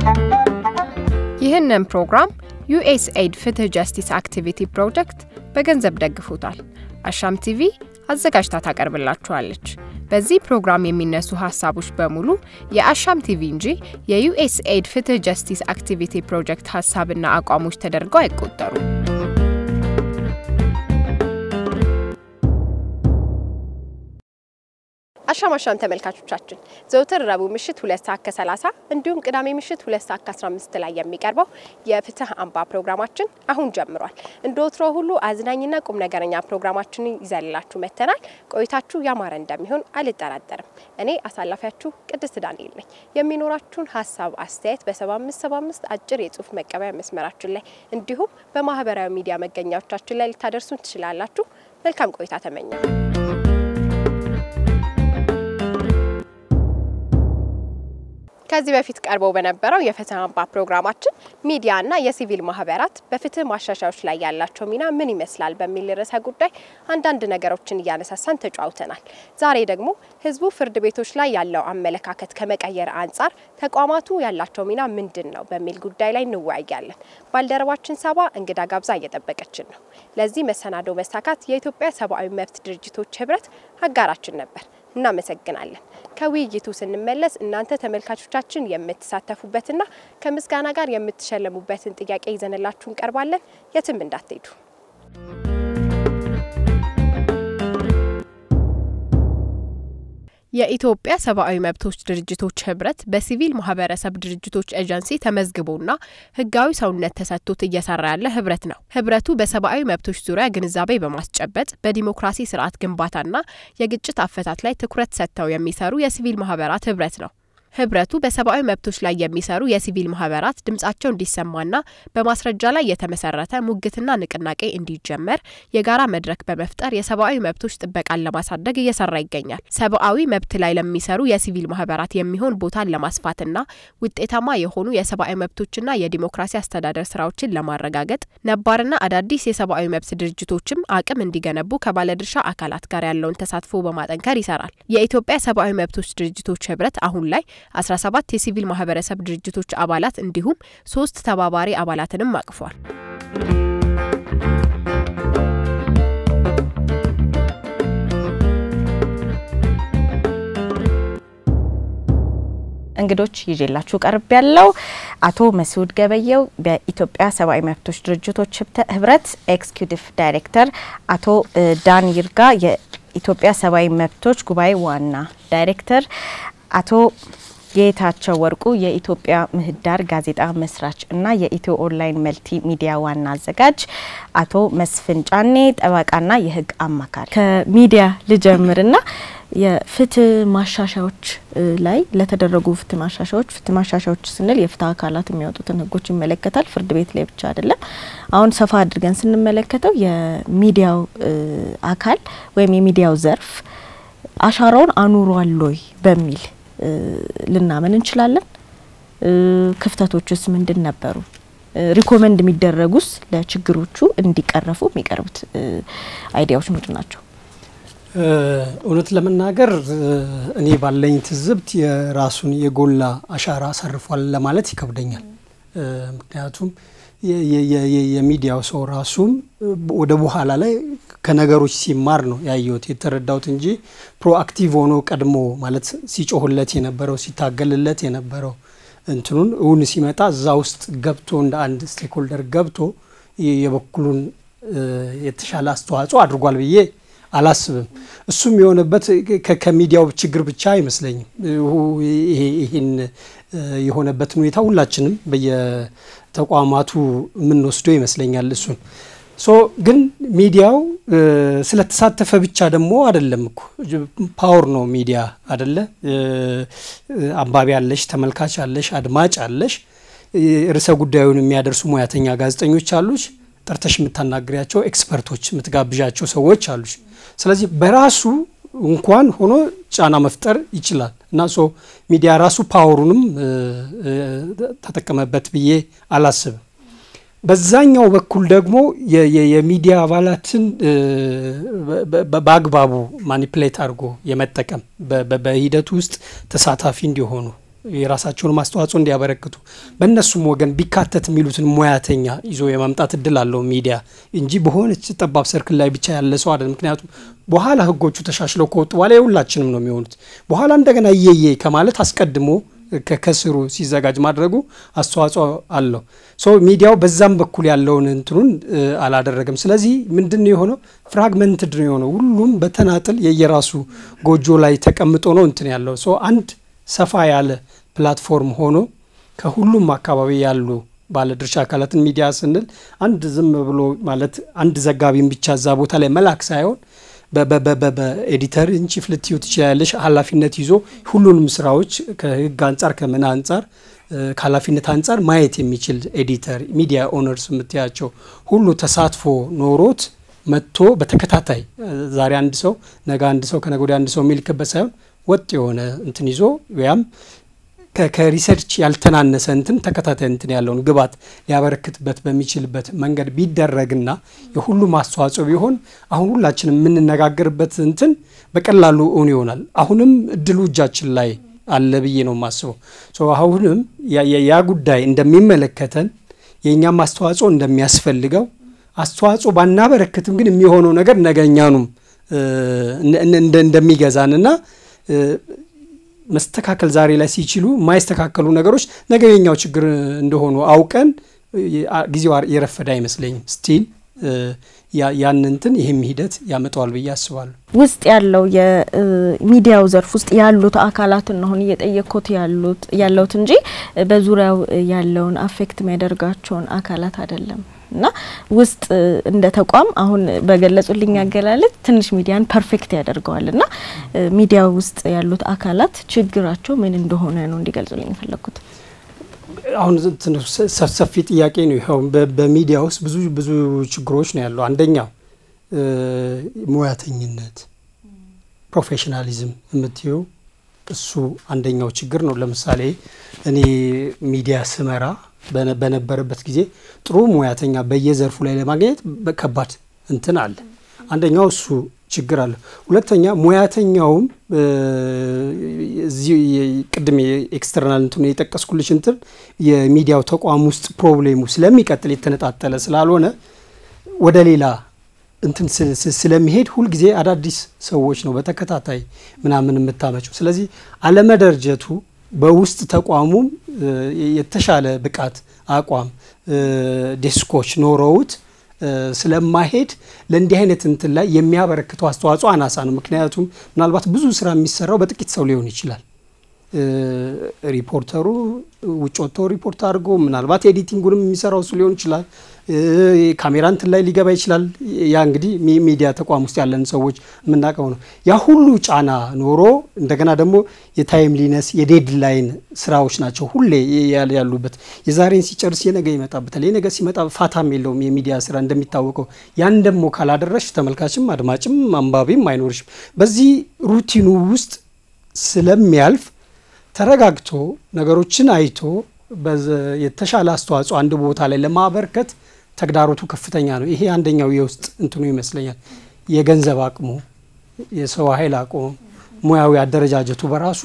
ይህንን ፕሮግራም ዩኤስኤድ ፍትህ ጀስቲስ አክቲቪቲ ፕሮጀክት በገንዘብ ደግፎታል። አሻም ቲቪ አዘጋጅታ ታቀርብላችኋለች። በዚህ ፕሮግራም የሚነሱ ሀሳቦች በሙሉ የአሻም ቲቪ እንጂ የዩኤስኤድ ፍትህ ጀስቲስ አክቲቪቲ ፕሮጀክት ሀሳብና አቋሞች ተደርገው አይቆጠሩም። አሻም አሻም ተመልካቾቻችን ዘውትር ረቡዕ ምሽት ሁለት ሰዓት ከ30 እንዲሁም ቅዳሜ ምሽት ሁለት ሰዓት ከ15 ላይ የሚቀርበው የፍትህ አምባ ፕሮግራማችን አሁን ጀምሯል። እንደ ወትሮ ሁሉ አዝናኝና ቁም ነገረኛ ፕሮግራማችንን ይዘንላችሁ መጥተናል። ቆይታችሁ ያማረ እንደሚሆን አልጠራጠርም። እኔ አሳላፊያችሁ ቅድስት ዳንኤል ነኝ። የሚኖራችሁን ሀሳብ አስተያየት በ7575 አጭር የጽሁፍ መቀበያ መስመራችን ላይ እንዲሁም በማህበራዊ ሚዲያ መገኛዎቻችን ላይ ልታደርሱን ትችላላችሁ። መልካም ቆይታ ተመኘው። ከዚህ በፊት ቀርበው በነበረው የፍትህ አምባ ፕሮግራማችን ሚዲያና የሲቪል ማህበራት በፍትህ ማሻሻያዎች ላይ ያላቸው ሚና ምን ይመስላል በሚል ርዕሰ ጉዳይ አንዳንድ ነገሮችን እያነሳሳን ተጫውተናል። ዛሬ ደግሞ ህዝቡ ፍርድ ቤቶች ላይ ያለው አመለካከት ከመቀየር አንጻር ተቋማቱ ያላቸው ሚና ምንድን ነው በሚል ጉዳይ ላይ እንወያያለን። ባልደረባችን ሰባ እንግዳ ጋብዛ እየጠበቀችን ነው። ለዚህ መሰናዶ መሳካት የኢትዮጵያ ሰብአዊ መብት ድርጅቶች ህብረት አጋራችን ነበር። እናመሰግናለን። ከውይይቱ ስንመለስ እናንተ ተመልካቾቻችን የምትሳተፉበትና ከምስጋና ጋር የምትሸለሙበትን ጥያቄ ይዘንላችሁ እንቀርባለን። የትም እንዳትሄዱ። የኢትዮጵያ ሰብአዊ መብቶች ድርጅቶች ህብረት በሲቪል ማህበረሰብ ድርጅቶች ኤጀንሲ ተመዝግቦና ህጋዊ ሰውነት ተሰጥቶት እየሰራ ያለ ህብረት ነው። ህብረቱ በሰብአዊ መብቶች ዙሪያ ግንዛቤ በማስጨበጥ በዲሞክራሲ ስርዓት ግንባታና የግጭት አፈታት ላይ ትኩረት ሰጥተው የሚሰሩ የሲቪል ማህበራት ህብረት ነው። ህብረቱ በሰብአዊ መብቶች ላይ የሚሰሩ የሲቪል ማህበራት ድምጻቸው እንዲሰማና በማስረጃ ላይ የተመሰረተ ሙግትና ንቅናቄ እንዲጀመር የጋራ መድረክ በመፍጠር የሰብአዊ መብቶች ጥበቃን ለማሳደግ እየሰራ ይገኛል። ሰብአዊ መብት ላይ ለሚሰሩ የሲቪል ማህበራት የሚሆን ቦታን ለማስፋትና ውጤታማ የሆኑ የሰብአዊ መብቶችና የዲሞክራሲ አስተዳደር ስራዎችን ለማረጋገጥ ነባርና አዳዲስ የሰብአዊ መብት ድርጅቶችም አቅም እንዲገነቡ ከባለድርሻ አካላት ጋር ያለውን ተሳትፎ በማጠንከር ይሰራል። የኢትዮጵያ ሰብአዊ መብቶች ድርጅቶች ህብረት አሁን ላይ 17 የሲቪል ማህበረሰብ ድርጅቶች አባላት እንዲሁም ሶስት ተባባሪ አባላትንም አቅፏል። እንግዶች ይዤላችሁ ቀርብ ያለው አቶ መስዑድ ገበየው በኢትዮጵያ ሰብአዊ መብቶች ድርጅቶች ህብረት ኤክስኪዩቲቭ ዳይሬክተር፣ አቶ ዳን ይርጋ የኢትዮጵያ ሰብአዊ መብቶች ጉባኤ ዋና ዳይሬክተር፣ አቶ ጌታቸው ወርቁ የኢትዮጵያ ምህዳር ጋዜጣ መስራች እና የኢትዮ ኦንላይን መልቲ ሚዲያ ዋና አዘጋጅ፣ አቶ መስፍን ጫኔ ጠበቃና የህግ አማካሪ። ከሚዲያ ልጀምርና የፍትህ ማሻሻያዎች ላይ ለተደረጉ ፍትህ ማሻሻያዎች ፍትህ ማሻሻያዎች ስንል የፍትህ አካላት የሚያወጡትን ህጎች ይመለከታል። ፍርድ ቤት ላይ ብቻ አይደለም። አሁን ሰፋ አድርገን ስንመለከተው የሚዲያው አካል ወይም የሚዲያው ዘርፍ አሻራውን አኑሯል ወይ በሚል ልናመን እንችላለን። ክፍተቶችስ ምንድን ነበሩ? ሪኮመንድ የሚደረጉስ ለችግሮቹ እንዲቀረፉ የሚቀርቡት አይዲያዎች ምንድን ናቸው? እውነት ለመናገር እኔ ባለኝ ትዝብት የራሱን የጎላ አሻራ አሳርፏል ለማለት ይከብደኛል። ምክንያቱም የሚዲያው ሰው ራሱም ወደ በኋላ ላይ ከነገሮች ሲማር ነው ያየሁት የተረዳሁት እንጂ ፕሮአክቲቭ ሆኖ ቀድሞ ማለት ሲጮህለት የነበረው ሲታገልለት የነበረው እንትኑን እውን ሲመጣ እዛ ውስጥ ገብቶ እንደ አንድ ስቴክሆልደር ገብቶ የበኩሉን የተሻለ አስተዋጽኦ አድርጓል ብዬ አላስብም። እሱም የሆነበት ከሚዲያው ችግር ብቻ አይመስለኝም። ይህን የሆነበትን ሁኔታ ሁላችንም በየተቋማቱ የምንወስደው ይመስለኛል። እሱን ሶ ግን ሚዲያው ስለተሳተፈ ብቻ ደግሞ አይደለም እኮ ፓወር ነው ሚዲያ አደለ? አንባቢ አለሽ፣ ተመልካች አለሽ፣ አድማጭ አለሽ፣ ርዕሰ ጉዳዩን የሚያደርሱ ሙያተኛ ጋዜጠኞች አሉች፣ ጠርተሽ የምታናግሪያቸው ኤክስፐርቶች የምትጋብዣቸው ሰዎች አሉች። ስለዚህ በራሱ እንኳን ሆኖ ጫና መፍጠር ይችላል እና ሶ ሚዲያ ራሱ ፓወሩንም ተጠቀመበት ብዬ አላስብም። በዛኛው በኩል ደግሞ የሚዲያ አባላትን በአግባቡ ማኒፕሌት አድርጎ የመጠቀም በሂደቱ ውስጥ ተሳታፊ እንዲሆኑ የራሳቸውን አስተዋጽኦ እንዲያበረክቱ በእነሱም ወገን ቢካተት የሚሉትን ሙያተኛ ይዞ የማምጣት እድል አለው ሚዲያ እንጂ በሆነች ጠባብ ሰርክል ላይ ብቻ ያለ ሰው አይደለም። ምክንያቱም በኋላ ህጎቹ ተሻሽለው ከወጡ በኋላ የሁላችንም ነው የሚሆኑት። በኋላ እንደገና እየየ ከማለት አስቀድሞ ከስሩ ሲዘጋጅ ማድረጉ አስተዋጽኦ አለው። ሶ ሚዲያው በዛም በኩል ያለውን እንትኑን አላደረገም። ስለዚህ ምንድን ነው የሆነው? ፍራግመንትድ ነው የሆነው። ሁሉም በተናጥል የየራሱ ጎጆ ላይ ተቀምጦ ነው እንትን ያለው። ሶ አንድ ሰፋ ያለ ፕላትፎርም ሆኖ ከሁሉም አካባቢ ያሉ ባለድርሻ አካላትን ሚዲያ ስንል አንድ ዝም ብሎ ማለት አንድ ዘጋቢን ብቻ እዛ ቦታ ላይ መላክ ሳይሆን በኤዲተር ኢንቺፍ ልትዩ ትችላለሽ። ኃላፊነት ይዞ ሁሉንም ስራዎች ከህግ አንጻር ከምን አንጻር ከኃላፊነት አንጻር ማየት የሚችል ኤዲተር፣ ሚዲያ ኦነርስ የምትያቸው ሁሉ ተሳትፎ ኖሮት መጥቶ በተከታታይ ዛሬ አንድ ሰው ነገ አንድ ሰው ከነገ ወዲያ አንድ ሰው የሚልክበት ሳይሆን ወጥ የሆነ እንትን ይዞ ያም ከሪሰርች ያልተናነሰ እንትን ተከታታይ እንትን ያለውን ግብዓት ሊያበረክትበት በሚችልበት መንገድ ቢደረግና የሁሉም አስተዋጽኦ ቢሆን አሁን ሁላችንም የምንነጋገርበት እንትን በቀላሉ እውን ይሆናል። አሁንም እድሉ እጃችን ላይ አለ ብዬ ነው የማስበው። አሁንም ያ ጉዳይ እንደሚመለከተን የእኛም አስተዋጽኦ እንደሚያስፈልገው አስተዋጽኦ ባናበረክትም ግን የሚሆነው ነገር ነገኛኑም እንደሚገዛንና መስተካከል ዛሬ ላይ ሲችሉ የማይስተካከሉ ነገሮች ነገ የኛው ችግር እንደሆኑ አውቀን ጊዜው የረፈደ አይመስለኝም። ስቲል ያን እንትን ይህም ሂደት ያመጣዋል ብዬ አስባለሁ። ውስጥ ያለው የሚዲያው ዘርፍ ውስጥ ያሉት አካላትን አሁን እየጠየቅኩት ያሉት ያለውት እንጂ በዙሪያው ያለውን አፌክት የሚያደርጋቸውን አካላት አይደለም። እና ውስጥ እንደ ተቋም አሁን በገለጹልኝ አገላለጽ ትንሽ ሚዲያን ፐርፌክት ያደርገዋል። እና ሚዲያ ውስጥ ያሉት አካላት ችግራቸው ምን እንደሆነ ነው እንዲገልጹልኝ የፈለግኩት። አሁን ሰፊ ጥያቄ ነው። ይኸው በሚዲያ ውስጥ ብዙ ብዙ ችግሮች ነው ያለው። አንደኛው ሙያተኝነት፣ ፕሮፌሽናሊዝም የምትየው እሱ አንደኛው ችግር ነው። ለምሳሌ እኔ ሚዲያ ስመራ በነበረበት ጊዜ ጥሩ ሙያተኛ በየዘርፉ ላይ ለማግኘት ከባድ እንትን አለ። አንደኛው እሱ ችግር አለ። ሁለተኛ ሙያተኛውም እዚህ ቅድም ኤክስተርናል እንትኑ የጠቀስኩልሽ እንትን የሚዲያው ተቋም ውስጥ ፕሮብሌሙ ስለሚቀጥል የተነጣጠለ ስላልሆነ ወደ ሌላ እንትን ስለሚሄድ ሁልጊዜ አዳዲስ ሰዎች ነው በተከታታይ ምናምን የምታመጨው። ስለዚህ አለመደርጀቱ በውስጥ ተቋሙም የተሻለ ብቃት አቋም ዴስኮች ኖረውት ስለማሄድ ለእንዲህ አይነት እንትን ላይ የሚያበረክተው አስተዋጽኦ አናሳ ነው። ምክንያቱም ምናልባት ብዙ ስራ የሚሰራው በጥቂት ሰው ሊሆን ይችላል። ሪፖርተሩ ውጭ ወጥቶ ሪፖርት አድርጎ ምናልባት ኤዲቲንጉንም የሚሰራው እሱ ሊሆን ይችላል። ካሜራ እንትን ላይ ሊገባ ይችላል። ያ እንግዲህ ሚዲያ ተቋም ውስጥ ያለን ሰዎች የምናውቀው ነው። ያ ሁሉ ጫና ኖሮ እንደገና ደግሞ የታይምሊነስ የዴድላይን ስራዎች ናቸው ሁሌ ያሉበት። የዛሬን ሲጨርስ የነገ ይመጣበታል። የነገ ሲመጣ ፋታም የለውም የሚዲያ ስራ እንደሚታወቀው። ያን ደግሞ ካላደረሽ ተመልካችም አድማጭም አንባቢም አይኖርሽም። በዚህ ሩቲኑ ውስጥ ስለሚያልፍ ተረጋግቶ ነገሮችን አይቶ የተሻለ አስተዋጽኦ አንድ ቦታ ላይ ለማበርከት ተግዳሮቱ ከፍተኛ ነው። ይሄ አንደኛው የውስጥ እንትኑ ይመስለኛል። የገንዘብ አቅሙ፣ የሰው ኃይል አቅሙ፣ ሙያዊ አደረጃጀቱ በራሱ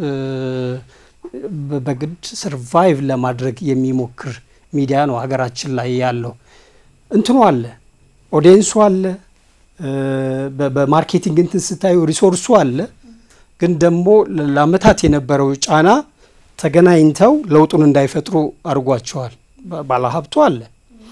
በግድ ሰርቫይቭ ለማድረግ የሚሞክር ሚዲያ ነው ሀገራችን ላይ ያለው። እንትኑ አለ፣ ኦዲየንሱ አለ፣ በማርኬቲንግ እንትን ስታዩ ሪሶርሱ አለ። ግን ደግሞ ለአመታት የነበረው ጫና ተገናኝተው ለውጡን እንዳይፈጥሩ አድርጓቸዋል። ባለሀብቱ አለ፣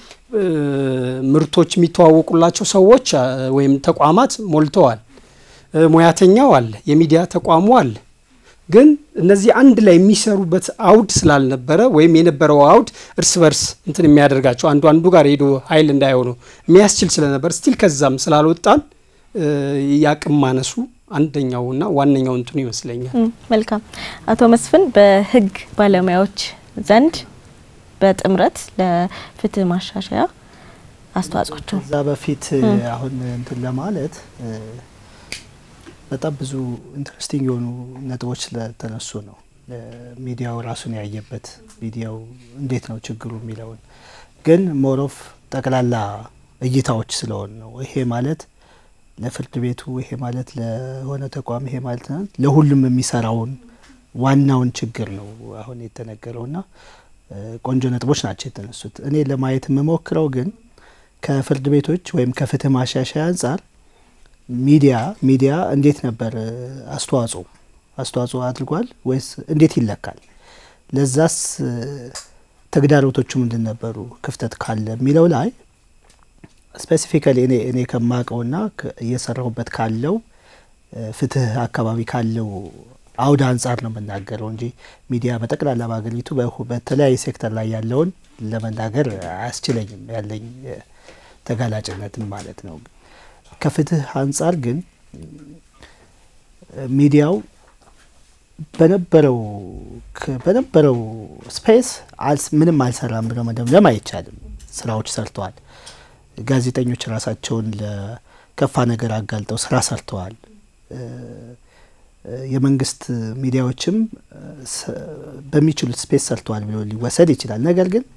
ምርቶች የሚተዋወቁላቸው ሰዎች ወይም ተቋማት ሞልተዋል። ሙያተኛው አለ፣ የሚዲያ ተቋሙ አለ። ግን እነዚህ አንድ ላይ የሚሰሩበት አውድ ስላልነበረ ወይም የነበረው አውድ እርስ በርስ እንትን የሚያደርጋቸው አንዱ አንዱ ጋር ሄዶ ኃይል እንዳይሆኑ የሚያስችል ስለነበር ስቲል ከዛም ስላልወጣን የአቅም ማነሱ አንደኛውና ዋነኛው እንትኑ ይመስለኛል። መልካም አቶ መስፍን በህግ ባለሙያዎች ዘንድ በጥምረት ለፍትህ ማሻሻያ አስተዋጽኦቸው ከዛ በፊት አሁን እንትን ለማለት በጣም ብዙ ኢንትረስቲንግ የሆኑ ነጥቦች ስለተነሱ ነው ሚዲያው ራሱን ያየበት ሚዲያው እንዴት ነው ችግሩ የሚለውን ግን ሞሮፍ ጠቅላላ እይታዎች ስለሆን ነው ይሄ ማለት ለፍርድ ቤቱ ይሄ ማለት ለሆነ ተቋም ይሄ ማለት ለሁሉም የሚሰራውን ዋናውን ችግር ነው አሁን የተነገረውና ቆንጆ ነጥቦች ናቸው የተነሱት። እኔ ለማየት የምሞክረው ግን ከፍርድ ቤቶች ወይም ከፍትህ ማሻሻያ አንጻር ሚዲያ ሚዲያ እንዴት ነበር አስተዋጽኦ አስተዋጽኦ አድርጓል ወይስ እንዴት ይለካል? ለዛስ ተግዳሮቶቹ ምንድን ነበሩ? ክፍተት ካለ የሚለው ላይ ስፔሲፊካሊ እኔ እኔ ከማውቀውና እየሰራሁበት ካለው ፍትህ አካባቢ ካለው አውድ አንጻር ነው የምናገረው እንጂ ሚዲያ በጠቅላላ በሀገሪቱ በተለያየ ሴክተር ላይ ያለውን ለመናገር አያስችለኝም ያለኝ ተጋላጭነትም ማለት ነው። ከፍትህ አንጻር ግን ሚዲያው በነበረው በነበረው ስፔስ ምንም አልሰራም ብሎ መደምደም አይቻልም። ስራዎች ሰርተዋል። ጋዜጠኞች ራሳቸውን ለከፋ ነገር አጋልጠው ስራ ሰርተዋል። የመንግስት ሚዲያዎችም በሚችሉት ስፔስ ሰርተዋል ብሎ ሊወሰድ ይችላል። ነገር ግን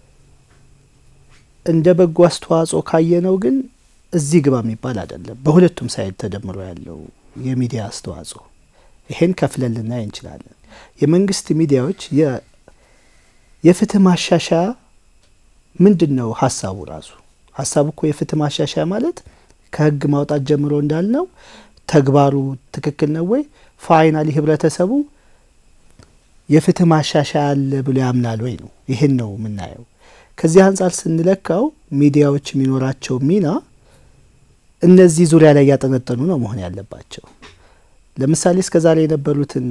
እንደ በጎ አስተዋጽኦ ካየነው ግን እዚህ ግባ የሚባል አይደለም። በሁለቱም ሳይድ ተደምሮ ያለው የሚዲያ አስተዋጽኦ ይሄን ከፍለን ልናይ እንችላለን። የመንግስት ሚዲያዎች የፍትህ ማሻሻያ ምንድን ነው ሀሳቡ ራሱ? ሀሳቡ እኮ የፍትህ ማሻሻያ ማለት ከህግ ማውጣት ጀምሮ እንዳልነው ተግባሩ ትክክል ነው ወይ? ፋይናሊ ህብረተሰቡ የፍትህ ማሻሻያ አለ ብሎ ያምናል ወይ ነው። ይህን ነው የምናየው። ከዚህ አንጻር ስንለካው ሚዲያዎች የሚኖራቸው ሚና እነዚህ ዙሪያ ላይ ያጠነጠኑ ነው መሆን ያለባቸው። ለምሳሌ እስከ ዛሬ የነበሩትን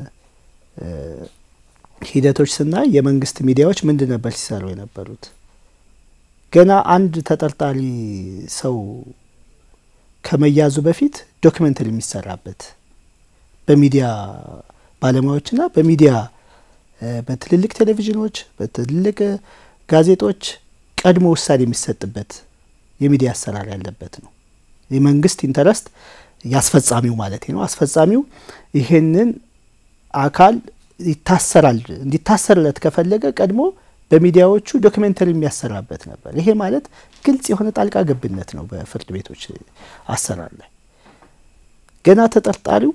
ሂደቶች ስናይ የመንግስት ሚዲያዎች ምንድን ነበር ሲሰሩ የነበሩት? ገና አንድ ተጠርጣሪ ሰው ከመያዙ በፊት ዶክመንተሪ የሚሰራበት በሚዲያ ባለሙያዎችና በሚዲያ በትልልቅ ቴሌቪዥኖች፣ በትልልቅ ጋዜጦች ቀድሞ ውሳኔ የሚሰጥበት የሚዲያ አሰራር ያለበት ነው። የመንግስት ኢንተረስት ያስፈጻሚው ማለት ነው። አስፈጻሚው ይሄንን አካል ይታሰራል እንዲታሰርለት ከፈለገ ቀድሞ በሚዲያዎቹ ዶክሜንተሪ የሚያሰራበት ነበር። ይሄ ማለት ግልጽ የሆነ ጣልቃ ገብነት ነው በፍርድ ቤቶች አሰራር ላይ። ገና ተጠርጣሪው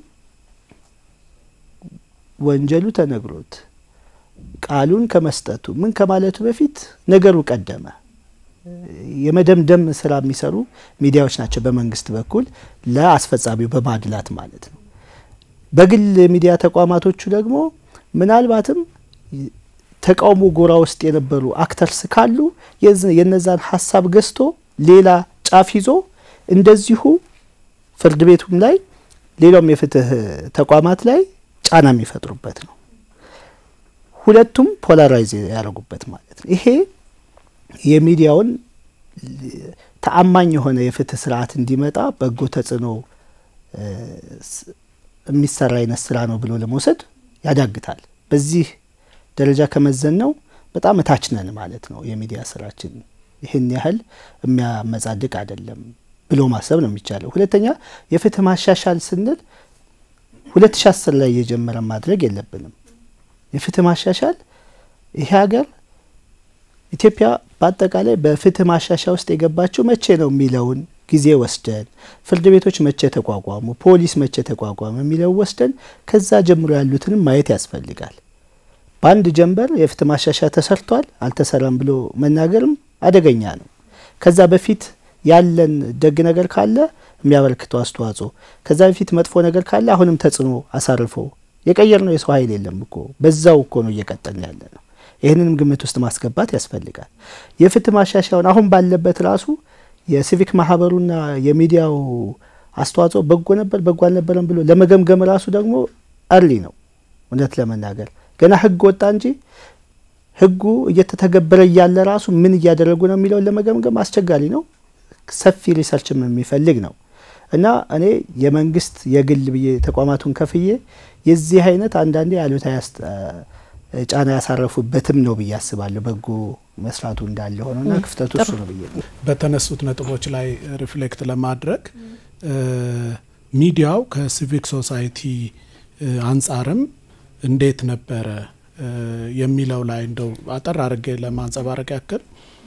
ወንጀሉ ተነግሮት ቃሉን ከመስጠቱ ምን ከማለቱ በፊት ነገሩ ቀደመ። የመደምደም ስራ የሚሰሩ ሚዲያዎች ናቸው በመንግስት በኩል ለአስፈጻሚው በማድላት ማለት ነው። በግል ሚዲያ ተቋማቶቹ ደግሞ ምናልባትም ተቃውሞ ጎራ ውስጥ የነበሩ አክተርስ ካሉ የነዛን ሀሳብ ገዝቶ ሌላ ጫፍ ይዞ እንደዚሁ ፍርድ ቤቱም ላይ ሌላውም የፍትህ ተቋማት ላይ ጫና የሚፈጥሩበት ነው። ሁለቱም ፖላራይዝ ያደረጉበት ማለት ነው። ይሄ የሚዲያውን ተአማኝ የሆነ የፍትህ ስርዓት እንዲመጣ በጎ ተጽዕኖ የሚሰራ አይነት ስራ ነው ብሎ ለመውሰድ ያዳግታል። በዚህ ደረጃ ከመዘን ነው በጣም እታች ነን ማለት ነው። የሚዲያ ስራችን ይህን ያህል የሚያመጻድቅ አይደለም ብሎ ማሰብ ነው የሚቻለው። ሁለተኛ የፍትህ ማሻሻል ስንል ሁለት ሺ አስር ላይ እየጀመረ ማድረግ የለብንም። የፍትህ ማሻሻል ይሄ ሀገር ኢትዮጵያ በአጠቃላይ በፍትህ ማሻሻያ ውስጥ የገባችው መቼ ነው የሚለውን ጊዜ ወስደን ፍርድ ቤቶች መቼ ተቋቋሙ፣ ፖሊስ መቼ ተቋቋመ የሚለው ወስደን ከዛ ጀምሮ ያሉትንም ማየት ያስፈልጋል። በአንድ ጀንበር የፍትህ ማሻሻያ ተሰርቷል አልተሰራም ብሎ መናገርም አደገኛ ነው። ከዛ በፊት ያለን ደግ ነገር ካለ የሚያበረክተው አስተዋጽኦ፣ ከዛ በፊት መጥፎ ነገር ካለ አሁንም ተጽዕኖ አሳርፎ የቀየር ነው የሰው ኃይል የለም እኮ በዛው እኮ ነው እየቀጠልን ያለ ነው። ይህንንም ግምት ውስጥ ማስገባት ያስፈልጋል። የፍትህ ማሻሻያውን አሁን ባለበት ራሱ የሲቪክ ማህበሩና የሚዲያው አስተዋጽኦ በጎ ነበር በጎ አልነበረም ብሎ ለመገምገም ራሱ ደግሞ አርሊ ነው። እውነት ለመናገር ገና ህግ ወጣ እንጂ ህጉ እየተተገበረ እያለ ራሱ ምን እያደረጉ ነው የሚለውን ለመገምገም አስቸጋሪ ነው። ሰፊ ሪሰርችም የሚፈልግ ነው እና እኔ የመንግስት የግል ብዬ ተቋማቱን ከፍዬ የዚህ አይነት አንዳንዴ አሉታዊ ጫና ያሳረፉበትም ነው ብዬ አስባለሁ። በጎ መስራቱ እንዳለ ሆነና ክፍተቱ እሱ ነው ብዬ በተነሱት ነጥቦች ላይ ሪፍሌክት ለማድረግ ሚዲያው ከሲቪክ ሶሳይቲ አንጻርም እንዴት ነበረ የሚለው ላይ እንደው አጠር አድርጌ ለማንጸባረቅ ያክል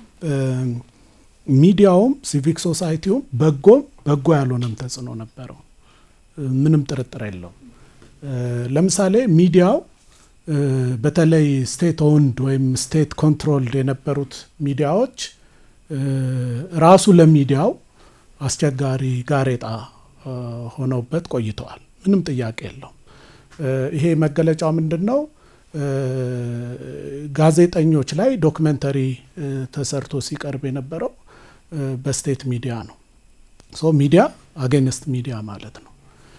ሚዲያውም ሲቪክ ሶሳይቲውም በጎም በጎ ያልሆነም ተጽዕኖ ነበረው። ምንም ጥርጥር የለውም። ለምሳሌ ሚዲያው በተለይ ስቴት ኦውንድ ወይም ስቴት ኮንትሮልድ የነበሩት ሚዲያዎች ራሱ ለሚዲያው አስቸጋሪ ጋሬጣ ሆነውበት ቆይተዋል። ምንም ጥያቄ የለውም። ይሄ መገለጫው ምንድን ነው? ጋዜጠኞች ላይ ዶክመንተሪ ተሰርቶ ሲቀርብ የነበረው በስቴት ሚዲያ ነው። ሶ ሚዲያ አጌንስት ሚዲያ ማለት ነው።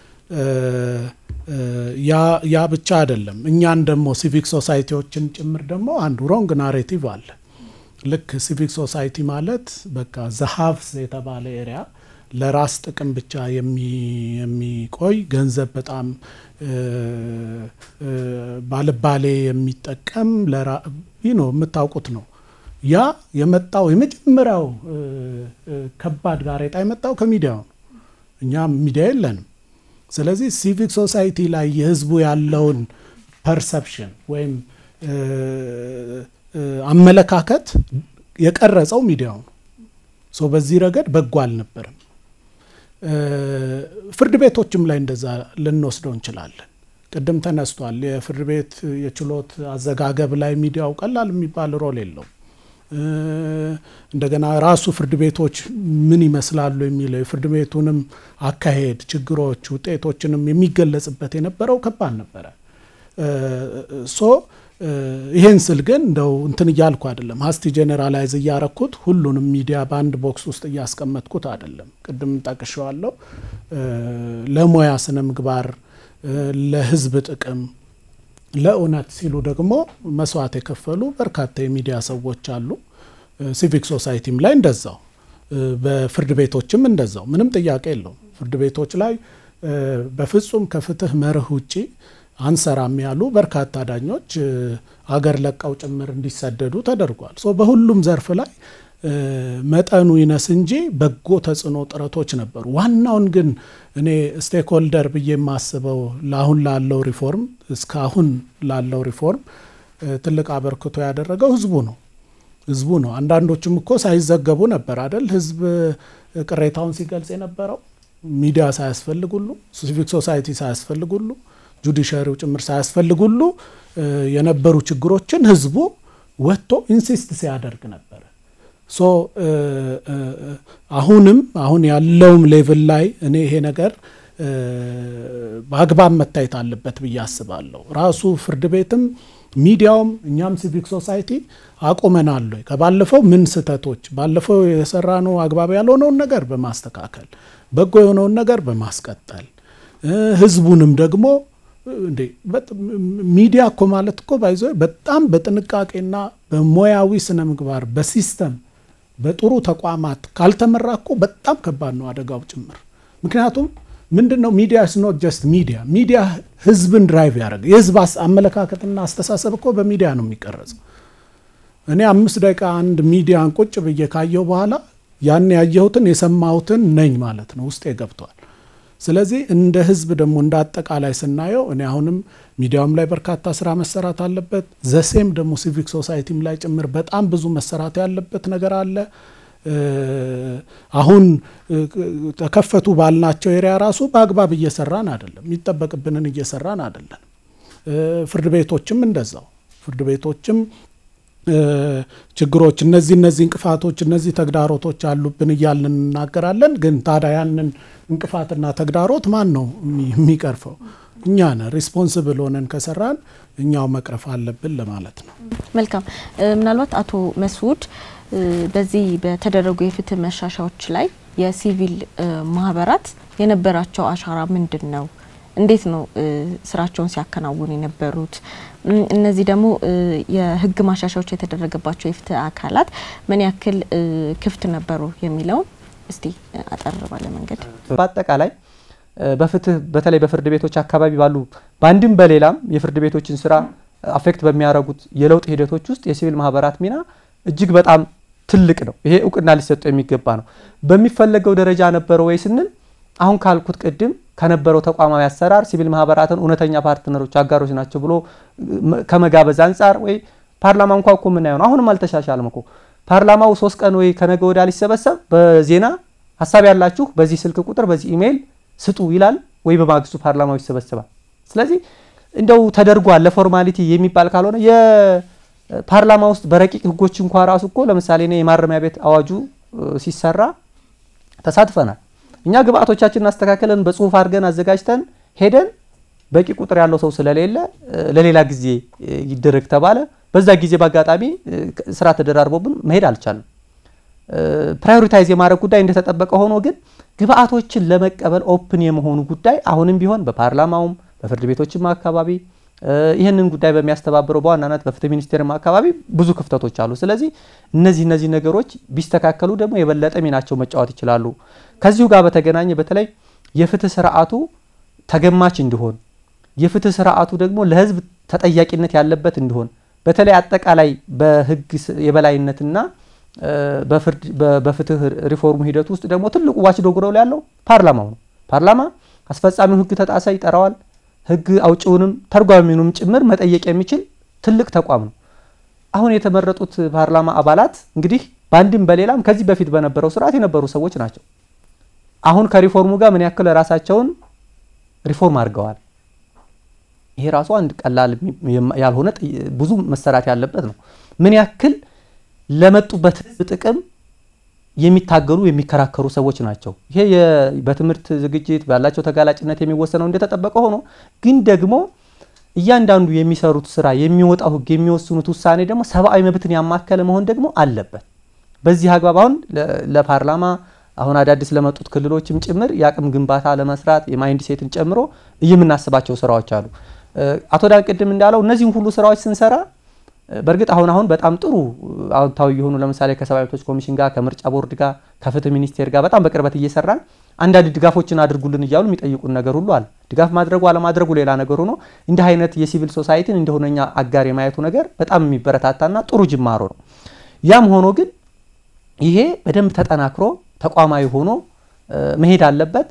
ያ ብቻ አይደለም። እኛን ደግሞ ሲቪክ ሶሳይቲዎችን ጭምር ደግሞ አንዱ ሮንግ ናሬቲቭ አለ። ልክ ሲቪክ ሶሳይቲ ማለት በቃ ዘሀቭስ የተባለ ኤሪያ ለራስ ጥቅም ብቻ የሚቆይ ገንዘብ በጣም ባልባሌ የሚጠቀም ነው የምታውቁት ነው። ያ የመጣው የመጀመሪያው ከባድ ጋሬጣ የመጣው ከሚዲያው ነው። እኛ ሚዲያ የለንም። ስለዚህ ሲቪክ ሶሳይቲ ላይ የህዝቡ ያለውን ፐርሰፕሽን ወይም አመለካከት የቀረጸው ሚዲያው ነው። ሶ በዚህ ረገድ በጎ አልነበርም። ፍርድ ቤቶችም ላይ እንደዛ ልንወስደው እንችላለን። ቅድም ተነስቷል። የፍርድ ቤት የችሎት አዘጋገብ ላይ ሚዲያው ቀላል የሚባል ሮል የለውም። እንደገና ራሱ ፍርድ ቤቶች ምን ይመስላሉ የሚለው የፍርድ ቤቱንም አካሄድ፣ ችግሮች፣ ውጤቶችንም የሚገለጽበት የነበረው ከባድ ነበረ። ሶ ይሄን ስል ግን እንደው እንትን እያልኩ አይደለም፣ ሀስቲ ጄኔራላይዝ እያረኩት ሁሉንም ሚዲያ በአንድ ቦክስ ውስጥ እያስቀመጥኩት አይደለም። ቅድም ጠቅሼዋለሁ። ለሙያ ስነ ምግባር፣ ለህዝብ ጥቅም፣ ለእውነት ሲሉ ደግሞ መስዋዕት የከፈሉ በርካታ የሚዲያ ሰዎች አሉ። ሲቪክ ሶሳይቲም ላይ እንደዛው፣ በፍርድ ቤቶችም እንደዛው፣ ምንም ጥያቄ የለውም። ፍርድ ቤቶች ላይ በፍጹም ከፍትህ መርህ ውጪ አንሰራም ያሉ በርካታ ዳኞች አገር ለቀው ጭምር እንዲሰደዱ ተደርጓል። ሶ በሁሉም ዘርፍ ላይ መጠኑ ይነስ እንጂ በጎ ተጽዕኖ ጥረቶች ነበሩ። ዋናውን ግን እኔ ስቴክሆልደር ብዬ የማስበው ለአሁን ላለው ሪፎርም እስካሁን ላለው ሪፎርም ትልቅ አበርክቶ ያደረገው ህዝቡ ነው ህዝቡ ነው። አንዳንዶቹም እኮ ሳይዘገቡ ነበር አደል ህዝብ ቅሬታውን ሲገልጽ የነበረው ሚዲያ ሳያስፈልግ ሁሉ ሲቪክ ሶሳይቲ ሳያስፈልግ ሁሉ ጁዲሻሪው ጭምር ሳያስፈልግ ሁሉ የነበሩ ችግሮችን ህዝቡ ወጥቶ ኢንሲስት ሲያደርግ ነበረ። ሶ አሁንም አሁን ያለውም ሌቭል ላይ እኔ ይሄ ነገር በአግባብ መታየት አለበት ብዬ አስባለሁ። ራሱ ፍርድ ቤትም ሚዲያውም እኛም ሲቪክ ሶሳይቲ አቁመናል ወይ ከባለፈው ምን ስህተቶች ባለፈው የሰራነው አግባብ ያልሆነውን ነገር በማስተካከል በጎ የሆነውን ነገር በማስቀጠል ህዝቡንም ደግሞ እንዴ ሚዲያ እኮ ማለት እኮ ባይዞ በጣም በጥንቃቄና በሙያዊ ስነ ምግባር በሲስተም በጥሩ ተቋማት ካልተመራ እኮ በጣም ከባድ ነው አደጋው ጭምር። ምክንያቱም ምንድን ነው ሚዲያ ስኖት ጀስት ሚዲያ ሚዲያ ህዝብን ድራይቭ ያደረገ የህዝብ አመለካከትና አስተሳሰብ እኮ በሚዲያ ነው የሚቀረጸው። እኔ አምስት ደቂቃ አንድ ሚዲያን ቁጭ ብዬ ካየሁ በኋላ ያን ያየሁትን የሰማሁትን ነኝ ማለት ነው ውስጤ ገብቷል። ስለዚህ እንደ ህዝብ ደግሞ እንደ አጠቃላይ ስናየው እኔ አሁንም ሚዲያውም ላይ በርካታ ስራ መሰራት አለበት። ዘሴም ደግሞ ሲቪክ ሶሳይቲም ላይ ጭምር በጣም ብዙ መሰራት ያለበት ነገር አለ። አሁን ተከፈቱ ባልናቸው ኤሪያ ራሱ በአግባብ እየሰራን አይደለም፣ የሚጠበቅብንን እየሰራን አይደለም። ፍርድ ቤቶችም እንደዛው ፍርድ ቤቶችም ችግሮች እነዚህ እነዚህ እንቅፋቶች እነዚህ ተግዳሮቶች አሉብን እያልን እንናገራለን። ግን ታዲያ ያንን እንቅፋትና ተግዳሮት ማን ነው የሚቀርፈው? እኛ ነን። ሪስፖንስብል ሆነን ከሰራን እኛው መቅረፍ አለብን ለማለት ነው። መልካም። ምናልባት አቶ መስዑድ በዚህ በተደረጉ የፍትህ መሻሻዎች ላይ የሲቪል ማህበራት የነበራቸው አሻራ ምንድን ነው? እንዴት ነው ስራቸውን ሲያከናውኑ የነበሩት? እነዚህ ደግሞ የህግ ማሻሻያዎች የተደረገባቸው የፍትህ አካላት ምን ያክል ክፍት ነበሩ የሚለውን እስቲ አጠር ባለ መንገድ በአጠቃላይ በፍትህ በተለይ በፍርድ ቤቶች አካባቢ ባሉ በአንድም በሌላም የፍርድ ቤቶችን ስራ አፌክት በሚያደርጉት የለውጥ ሂደቶች ውስጥ የሲቪል ማህበራት ሚና እጅግ በጣም ትልቅ ነው። ይሄ እውቅና ሊሰጠው የሚገባ ነው። በሚፈለገው ደረጃ ነበረ ወይ ስንል አሁን ካልኩት ቅድም ከነበረው ተቋማዊ አሰራር ሲቪል ማህበራትን እውነተኛ ፓርትነሮች አጋሮች ናቸው ብሎ ከመጋበዝ አንጻር ወይ ፓርላማ እንኳ እኮ የምናየው ነው። አሁንም አልተሻሻልም እኮ ፓርላማው ሶስት ቀን ወይ ከነገ ወዲያ ሊሰበሰብ በዜና ሀሳብ ያላችሁ በዚህ ስልክ ቁጥር በዚህ ኢሜይል ስጡ ይላል ወይ በማግስቱ ፓርላማው ይሰበሰባል። ስለዚህ እንደው ተደርጓል ለፎርማሊቲ የሚባል ካልሆነ የፓርላማ ውስጥ በረቂቅ ህጎች እንኳ ራሱ እኮ ለምሳሌ እኔ የማረሚያ ቤት አዋጁ ሲሰራ ተሳትፈናል። እኛ ግብአቶቻችንን አስተካከለን በጽሁፍ አድርገን አዘጋጅተን ሄደን በቂ ቁጥር ያለው ሰው ስለሌለ ለሌላ ጊዜ ይደረግ ተባለ። በዛ ጊዜ በአጋጣሚ ስራ ተደራርቦብን መሄድ አልቻልም። ፕራዮሪታይዝ የማድረግ ጉዳይ እንደተጠበቀ ሆኖ ግን ግብአቶችን ለመቀበል ኦፕን የመሆኑ ጉዳይ አሁንም ቢሆን በፓርላማውም በፍርድ ቤቶችም አካባቢ ይህንን ጉዳይ በሚያስተባብረው በዋናነት በፍትህ ሚኒስቴርም አካባቢ ብዙ ክፍተቶች አሉ። ስለዚህ እነዚህ እነዚህ ነገሮች ቢስተካከሉ ደግሞ የበለጠ ሚናቸው መጫወት ይችላሉ። ከዚሁ ጋር በተገናኘ በተለይ የፍትህ ስርዓቱ ተገማች እንዲሆን የፍትህ ስርዓቱ ደግሞ ለህዝብ ተጠያቂነት ያለበት እንዲሆን በተለይ አጠቃላይ በህግ የበላይነትና በፍትህ ሪፎርሙ ሂደት ውስጥ ደግሞ ትልቁ ዋችዶግ ሮል ያለው ፓርላማው ነው። ፓርላማ አስፈጻሚው ህግ ተጣሰ ይጠራዋል። ህግ አውጪውንም ተርጓሚውንም ጭምር መጠየቅ የሚችል ትልቅ ተቋም ነው። አሁን የተመረጡት ፓርላማ አባላት እንግዲህ በአንድም በሌላም ከዚህ በፊት በነበረው ስርዓት የነበሩ ሰዎች ናቸው። አሁን ከሪፎርሙ ጋር ምን ያክል ራሳቸውን ሪፎርም አድርገዋል። ይሄ ራሱ አንድ ቀላል ያልሆነ ብዙ መሰራት ያለበት ነው። ምን ያክል ለመጡበት ህዝብ ጥቅም የሚታገሉ የሚከራከሩ ሰዎች ናቸው። ይሄ በትምህርት ዝግጅት ባላቸው ተጋላጭነት የሚወሰነው እንደተጠበቀ ሆኖ ግን ደግሞ እያንዳንዱ የሚሰሩት ስራ የሚወጣው ህግ የሚወስኑት ውሳኔ ደግሞ ሰብአዊ መብትን ያማከለ መሆን ደግሞ አለበት። በዚህ አግባብ አሁን ለፓርላማ አሁን አዳዲስ ለመጡት ክልሎችም ጭምር የአቅም ግንባታ ለመስራት የማይንድ ሴትን ጨምሮ የምናስባቸው ስራዎች አሉ። አቶ ዳን ቅድም እንዳለው እነዚህም ሁሉ ስራዎች ስንሰራ በእርግጥ አሁን አሁን በጣም ጥሩ አዎንታዊ የሆኑ ለምሳሌ ከሰብአዊ መብቶች ኮሚሽን ጋር ከምርጫ ቦርድ ጋር ከፍትህ ሚኒስቴር ጋር በጣም በቅርበት እየሰራን አንዳንድ ድጋፎችን አድርጉልን እያሉ የሚጠይቁን ነገር ሁሉ አለ። ድጋፍ ማድረጉ አለማድረጉ ሌላ ነገር ሆኖ እንዲህ አይነት የሲቪል ሶሳይቲን እንደሆነኛ አጋር የማየቱ ነገር በጣም የሚበረታታና ጥሩ ጅማሮ ነው። ያም ሆኖ ግን ይሄ በደንብ ተጠናክሮ ተቋማዊ ሆኖ መሄድ አለበት።